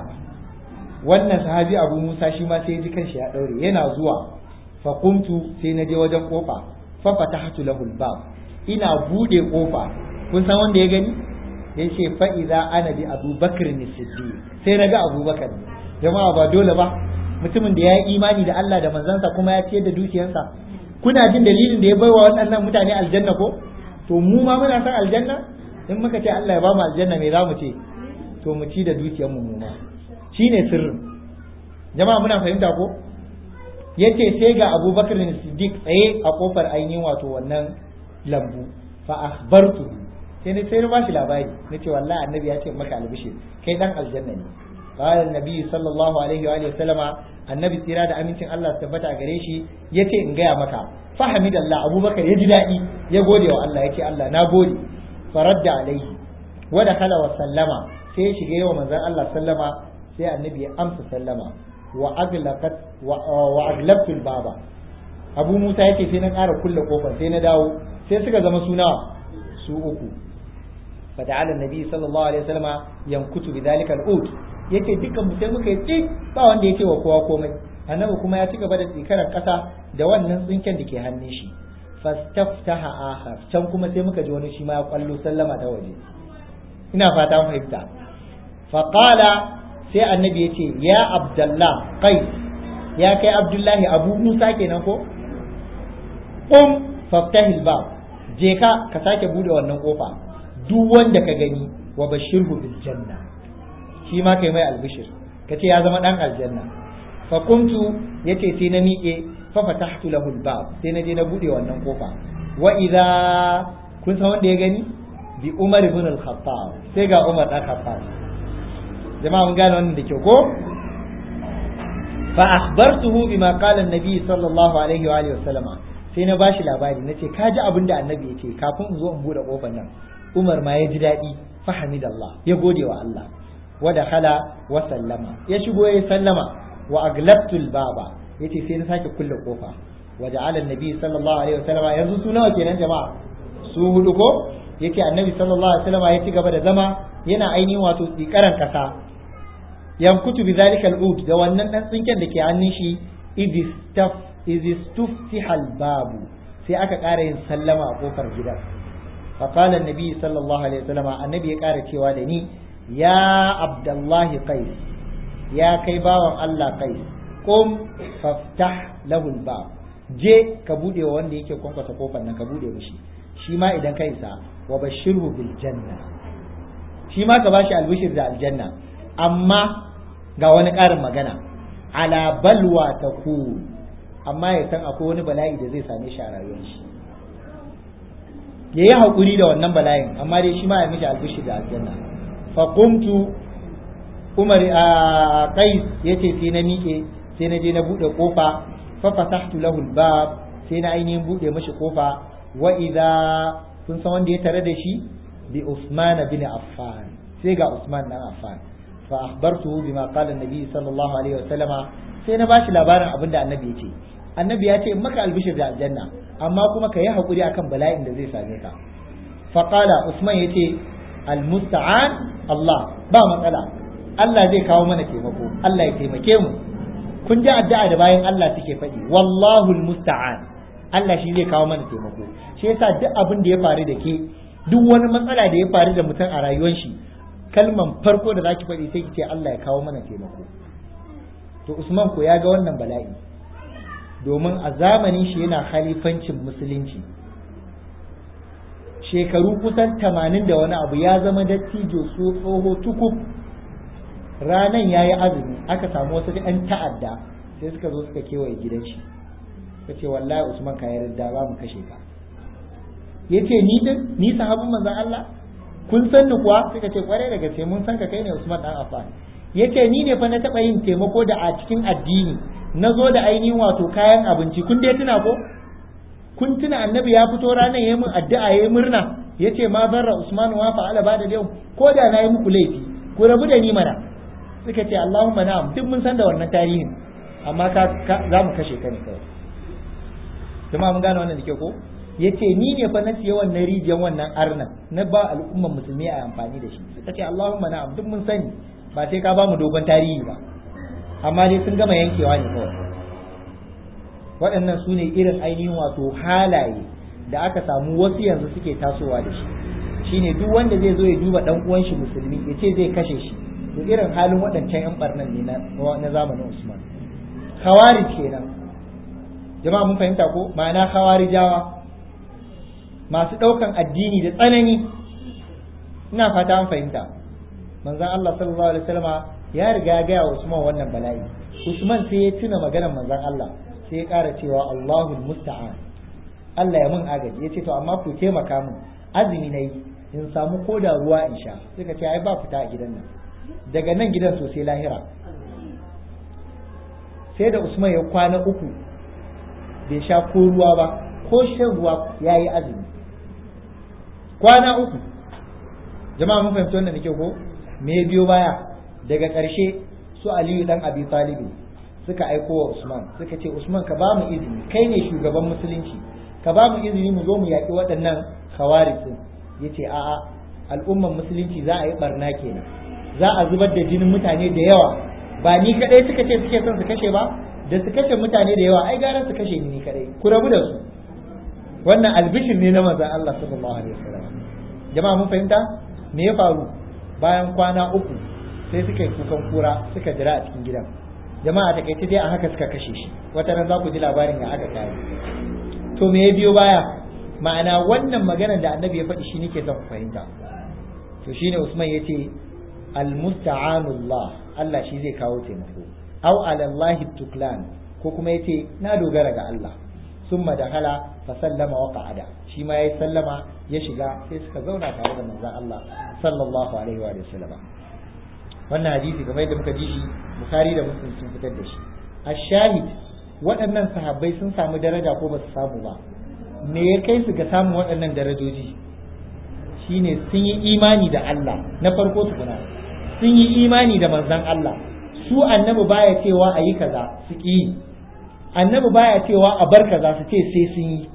wannan sahabi abu musa shi ma sai ya ji kanshi ya daure yana zuwa fa kuntu sai na je wajen kofa fa fatahtu lahu albab ina bude kofa kun san wanda ya gani yace fa idza ana bi abubakar ne siddiq sai na ga abubakar jama'a ba dole ba mutumin da ya yi imani da Allah da manzansa kuma ya ciyar da dukiyarsa kuna jin dalilin da ya baiwa waɗannan mutane aljanna ko to mu ma muna san aljanna in muka ce Allah ya ba mu aljanna me za mu ce to mu ci da dukiyar mu ma shine sirrin jama'a muna fahimta ko yace sai ga Abubakar Siddiq tsaye a kofar ainihin wato wannan lambu fa akhbartu sai ne sai na bashi labari nace wallahi annabi ya ce maka albishir kai dan aljanna ne قال النبي صلى الله عليه وآله وسلم النبي tsira da amincin Allah su tabbata gare shi yace in gaya maka fahamidallah abubakar ya ji daɗi ya gode wa Allah yace Allah na gode faradda alaihi wa dakhala wa sallama sai ya shiga yawa manzon Allah sallama sai annabi ya amsa sallama wa aglaqat wa aglabtu baba abu musa yace sai na ƙara kulle kofar sai na dawo sai suka zama suna su uku fata'ala annabi sallallahu alaihi wasallama yankutu bidhalika al-ud yake dukkan mu sai muka yi tsik ba wanda yake wa kowa komai annabi kuma ya ci gaba da tsikarar kasa da wannan tsinken da ke hannun shi fastaftaha akhar can kuma sai muka ji wani shi ma ya kwallo sallama ta waje ina fata mu fahimta fa qala sai annabi yace ya abdullah qais ya kai abdullahi abu musa kenan ko um faftahil bab je ka ka sake bude wannan kofa duk wanda ka gani wa bashirhu bil janna shi ma kai mai albishir ka ce ya zama dan aljanna fa kuntu yace sai na miƙe fa fatahtu lahu albab sai na je na bude wannan kofa wa idza kun san wanda ya gani bi Umar ibn al-Khattab sai ga Umar dan Khattab jama'a mun gane wannan da kyau ko fa akhbartuhu bima qala an-nabi sallallahu alaihi wa alihi wasallama sai na bashi labari nace ka ji abin da annabi yace kafin in zo in bude kofar nan Umar ma ya ji daɗi fa hamidallah ya gode wa Allah wa dakhala wa sallama ya shigo ya sallama wa aglabtul baba yace sai na sake kulle kofa wa ja'ala an-nabi sallallahu alaihi wasallama yanzu su nawa kenan jama'a su hudu ko yake annabi sallallahu alaihi wasallama ya ci gaba da zama yana ainihin wato tsikaran kasa yankutu bi zalika al-ud da wannan dan tsinken da ke hannun shi idistaf idistuftiha al-babu sai aka ƙara yin sallama a kofar gidan fa qala an-nabi sallallahu alaihi wasallam annabi ya ƙara cewa da ni ya abdullahi qais ya kai bawan Allah qais qum faftah lahu al-bab je ka bude wa wanda yake kwankwasa kofar nan ka bude mishi shi ma idan ka isa wa bashirhu bil janna shi ma ka bashi albishir da aljanna amma ga wani ƙarin magana ala balwa ta ku amma ya san akwai wani bala'i da zai same shi a rayuwar shi ya yi haƙuri da wannan bala'in amma dai shi ma ya mishi albishi da aljanna fa qumtu umar a qais yace sai na miƙe sai na je na buɗe kofa fa fatahtu lahu albab sai na ainihin buɗe mishi kofa wa idza kun san wanda ya tare da shi bi Usman bin Affan sai ga Usman dan Affan فأخبرته بما قال النبي صلى الله عليه وسلم sai na bashi labarin abin da annabi ya ce annabi ya ce maka albishir da aljanna amma kuma ka yi haƙuri akan bala'in da zai same ka faƙala usman ya ce almusta'an Allah ba matsala Allah zai kawo mana taimako Allah ya taimake mu kun ji addu'a da bayan Allah suke faɗi wallahu almusta'an Allah shi zai kawo mana taimako shi yasa duk abin da ya faru da ke duk wani matsala da ya faru da mutum a rayuwar shi kalman farko da zaki faɗi sai ki ce Allah ya kawo mana taimako to Usman ko ya ga wannan bala'i domin a zamanin shi yana khalifancin musulunci shekaru kusan tamanin da wani abu ya zama dattijo so tsoho tukub ranan ya yi azumi aka samu wasu ɗan ta'adda sai suka zo suka kewaye gidan shi suka ce wallahi Usman ka yarda ba mu kashe ka yace ni din ni sahabin manzon Allah kun san ni kuwa suka ce kwarai da gaske mun san ka kai ne Usman dan Affan yace ni ne fa na taba yin taimako da a cikin addini na zo da ainihin wato kayan abinci kun dai tuna ko kun tuna annabi ya fito ranar yayi min addu'a yayi murna yace ma zarra Usman wa fa'ala ba da yau ko da na yi muku laifi ku rabu da ni mana suka ce Allahumma na'am duk mun san da wannan tarihin amma ka za mu kashe ka ne kawai jama'a mun gane wannan da ke ko yace ni ne fa na siya wannan rijiyar wannan arnan na ba al'umman musulmi a amfani da shi suka ce Allahumma na'am duk mun sani ba sai ka ba mu dogon tarihi ba amma dai sun gama yankewa ne kawai waɗannan su ne irin ainihin wato halaye da aka samu wasu yanzu suke tasowa da shi shine duk wanda zai zo ya duba dan uwan shi musulmi ya ce zai kashe shi to irin halin waɗancan yan barnan ne na zamanin Usman khawarij kenan jama'a mun fahimta ko ma'ana khawarijawa masu ɗaukan addini da tsanani ina fata an fahimta manzon Allah sallallahu alaihi wasallama ya riga ya gaya wa Usman wannan bala'i Usman sai ya tuna maganar manzon Allah sai ya ƙara cewa Allahul musta'an Allah ya mun agaji ya ce to amma ku taimaka min azumi na yi in samu koda ruwa in sha sai ka ce ai ba fita a gidan nan daga nan gidan sosai lahira sai da Usman ya kwana uku bai sha ko ruwa ba ko shan ruwa ya yi azumi kwana uku jama'a mun fahimci wannan da kyau ko me biyo baya daga ƙarshe su aliyu dan abi talibi suka aiko wa usman suka ce usman ka ba mu izini kai ne shugaban musulunci ka ba mu izini mu zo mu yaƙi waɗannan khawarij ya ce a'a al'umman musulunci za a yi barna kenan za a zubar da jinin mutane da yawa ba ni kadai suka ce suke son su kashe ba da su kashe mutane da yawa ai gara su kashe ni ni kadai ku rabu da su wannan albishir ne na manzon Allah sallallahu alaihi wasallam jama'a mun fahimta me ya faru bayan kwana uku sai suka yi kukan kura suka jira a cikin gidan jama'a ta kai dai a haka suka kashe shi wata ran za ku ji labarin ya aka kai to me ya biyo baya ma'ana wannan magana da annabi ya faɗi shi nake son ku fahimta to shine Usman yace almusta'anullah Allah shi zai kawo taimako aw ala Allah tuklan ko kuma yace na dogara ga Allah summa dakhala fa sallama wa qa'ada shi ma yayi sallama ya shiga sai suka zauna tare da manzon Allah sallallahu alaihi wa sallam wannan hadisi kamar yadda muka ji shi Bukhari da Muslim sun fitar da shi ash-shahid waɗannan sahabbai sun samu daraja ko ba su samu ba me ya kai su ga samun waɗannan darajoji shine sun yi imani da Allah na farko tukuna sun yi imani da manzon Allah su annabi baya cewa a yi kaza su ki yi annabi baya cewa a bar kaza su ce sai sun yi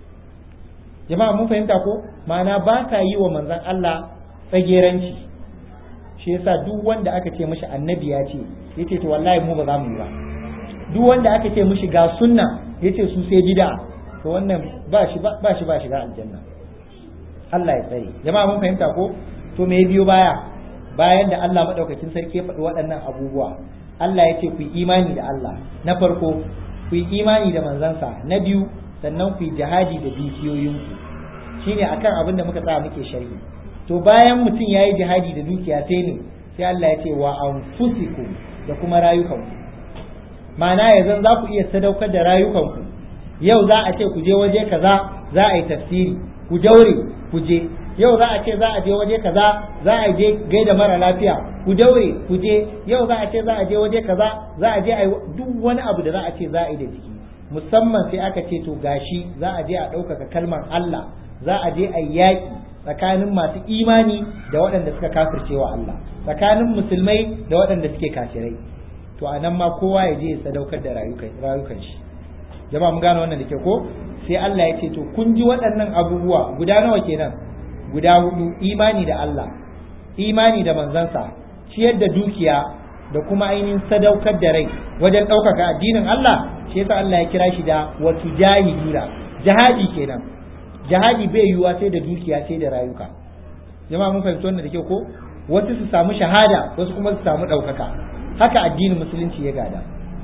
jama'a mun fahimta ko ma'ana ba ka yi wa manzon Allah tsageranci shi yasa duk wanda aka ce mishi annabi ya ce yace to wallahi mu ba za mu yi ba duk wanda aka ce mishi ga sunna yace su sai bid'a to wannan ba shi ba shi ba shiga aljanna Allah ya tsare jama'a mun fahimta ko to me biyo baya bayan da Allah madaukakin sarki ya faɗi waɗannan abubuwa Allah ya ce ku yi imani da Allah na farko ku yi imani da manzansa na biyu sannan ku yi jihadi da dukiyoyinku shine akan abin da muka tsaya muke sharhi to bayan mutum ya yi jihadi da dukiya sai ne sai Allah ya ce wa anfusikum da kuma rayukanku ma'ana yanzu za ku iya sadaukar da rayukanku yau za a ce ku je waje kaza za a yi tafsiri ku daure ku je yau za a ce za a je waje kaza za a je gaida mara lafiya ku daure ku je yau za a ce za a je waje kaza za a je a duk wani abu da za a ce za a yi da jiki musamman sai aka ce to gashi za a je a ɗaukaka kalmar Allah za a je a yaƙi tsakanin masu imani da waɗanda suka kafirce wa Allah tsakanin musulmai da waɗanda suke kafirai to a nan ma kowa ya je ya sadaukar da rayukan shi jama'a mun gane wannan da ke ko sai Allah ya ce to kun ji waɗannan abubuwa guda nawa kenan guda hudu imani da Allah imani da manzansa ciyar da dukiya da kuma ainihin sadaukar da rai wajen ɗaukaka addinin Allah shi yasa Allah ya kira shi da watu jahidura jihadi kenan jihadi bai yiwuwa sai da dukiya sai da rayuka jama'a mun fahimci wannan da ke ko wasu su samu shahada wasu kuma su samu ɗaukaka haka addinin musulunci ya gada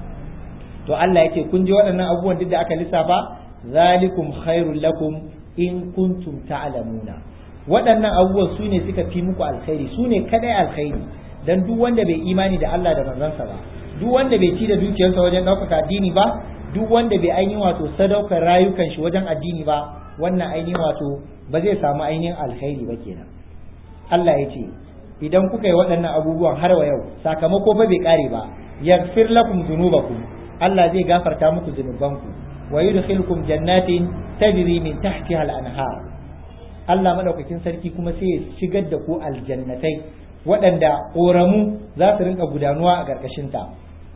to Allah yake kun ji waɗannan abubuwan duk da aka lissafa zalikum khairul lakum in kuntum ta'lamuna waɗannan abubuwan su ne suka fi muku alkhairi su ne kadai alkhairi dan duk wanda bai imani da Allah da manzansa ba duk wanda bai ci da dukiyarsa wajen ɗaukaka addini ba duk wanda bai ainihin wato sadaukar rayukan shi wajen addini ba wannan ainihin wato ba zai samu ainihin alkhairi ba kenan Allah ya ce idan kuka yi waɗannan abubuwan har wa yau sakamako fa bai kare ba yaghfir lakum dhunubakum Allah zai gafarta muku zunubanku wa yudkhilukum jannatin tajri min tahtiha al-anhar Allah madaukakin sarki kuma sai ya shigar da ku aljannatai waɗanda ƙoramu za su rinka gudanuwa a ƙarƙashin ta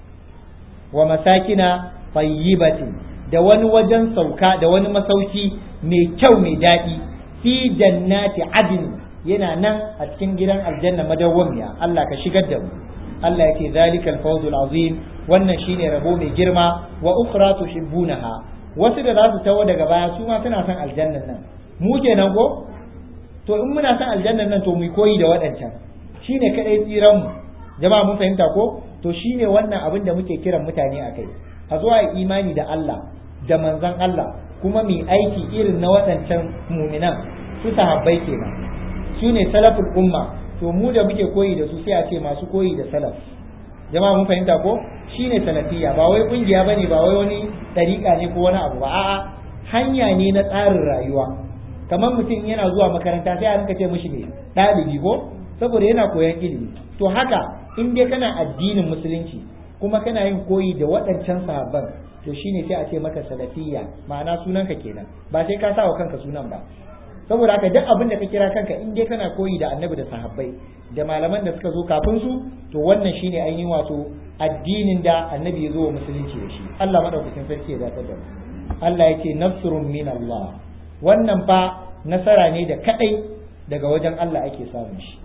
wa masakina tayyibatin da wani wajen sauka da wani masauki mai kyau mai daɗi fi jannati adin yana nan a cikin gidan aljanna madawwamiya Allah ka shigar da mu Allah yake zalikal fawzul azim wannan shine rabo mai girma wa ukhra tuhibbunaha wasu da za su tawo daga baya su ma suna son aljannan nan mu kenan ko to in muna son aljannan nan to mu koyi da waɗancan shine kadai tsiran mu jama'a mun fahimta ko to shine wannan abin da muke kiran mutane akai a zuwa imani da Allah da manzon Allah kuma mai aiki irin na waɗancan muminan su sahabbai kenan su ne salaful umma to mu da muke koyi da su sai a ce masu koyi da salaf jama'a mun fahimta ko shine salafiyya ba wai kungiya bane ba wai wani dariƙa ne ko wani abu ba a'a hanya ne na tsarin rayuwa kamar mutum yana zuwa makaranta sai a rinka ce mishi ne ɗalibi ko saboda yana koyan ilimi to haka in dai kana addinin musulunci kuma kana yin koyi da waɗancan sahabban to shine sai a ce maka salafiyya ma'ana sunanka kenan ba sai ka sa wa kanka sunan ba saboda haka duk abin da ka kira kanka in dai kana koyi da annabi da sahabbai da malaman da suka zo kafin su to wannan shine ainihin wato addinin da annabi ya zo wa musulunci da shi Allah madaukakin sarki ya zata da mu Allah yake nasrun min Allah wannan fa nasara ne da kadai daga wajen Allah ake samun shi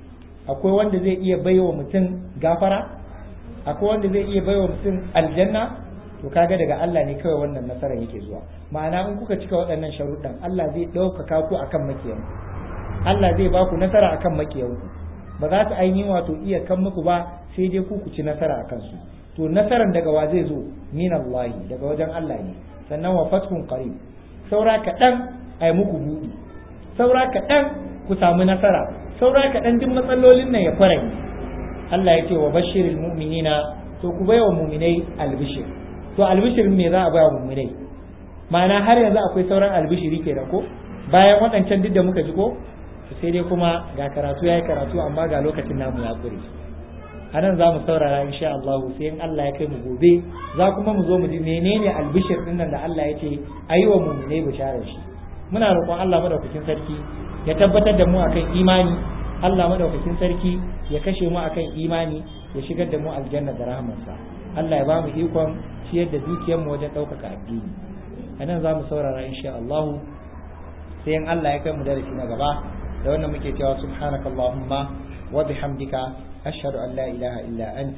akwai wanda zai iya baiwa mutum gafara akwai wanda zai iya baiwa mutum aljanna to kaga daga Allah ne kawai wannan nasara yake zuwa ma'ana in kuka cika waɗannan sharuɗan Allah zai ɗaukaka ku akan makiyanku Allah zai ba ku nasara akan makiyanku ba za su ainihin wato iya kan muku ba sai dai ku ku ci nasara akan su to nasaran daga wa zai zo min Allah daga wajen Allah ne sannan wa fathun qarib saura kaɗan a yi muku buɗi saura kaɗan ku samu nasara saura kaɗan duk matsalolin nan ya fara Allah ya ce wa bashiril mu'minina to ku baiwa mu'minai albishir to albishirin me za a baya mu'minai ma'ana har yanzu akwai sauran albishiri kenan ko bayan waɗancan duk da muka ji ko sai dai kuma ga karatu ya yi karatu amma ga lokacin namu ya ƙure a nan za mu saurara insha Allah sai in Allah ya kai mu gobe za kuma mu zo mu ji menene albishir din nan da Allah ya ce ayi wa mu'mine bisharar shi muna roƙon Allah madaukakin sarki ya tabbatar da mu akan imani Allah madaukakin sarki ya kashe mu akan imani ya shigar da mu aljanna da rahmarsa Allah ya ba mu ikon ciyar da dukiyar mu wajen ɗaukaka addini a nan za mu saurara insha Allah sai in Allah ya kai mu darasi na gaba da wannan muke cewa subhanakallahumma wa bihamdika أشهد أن لا إله إلا أنت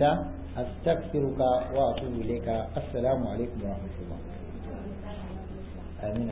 أستغفرك وأتوب إليك السلام عليكم ورحمة الله آمين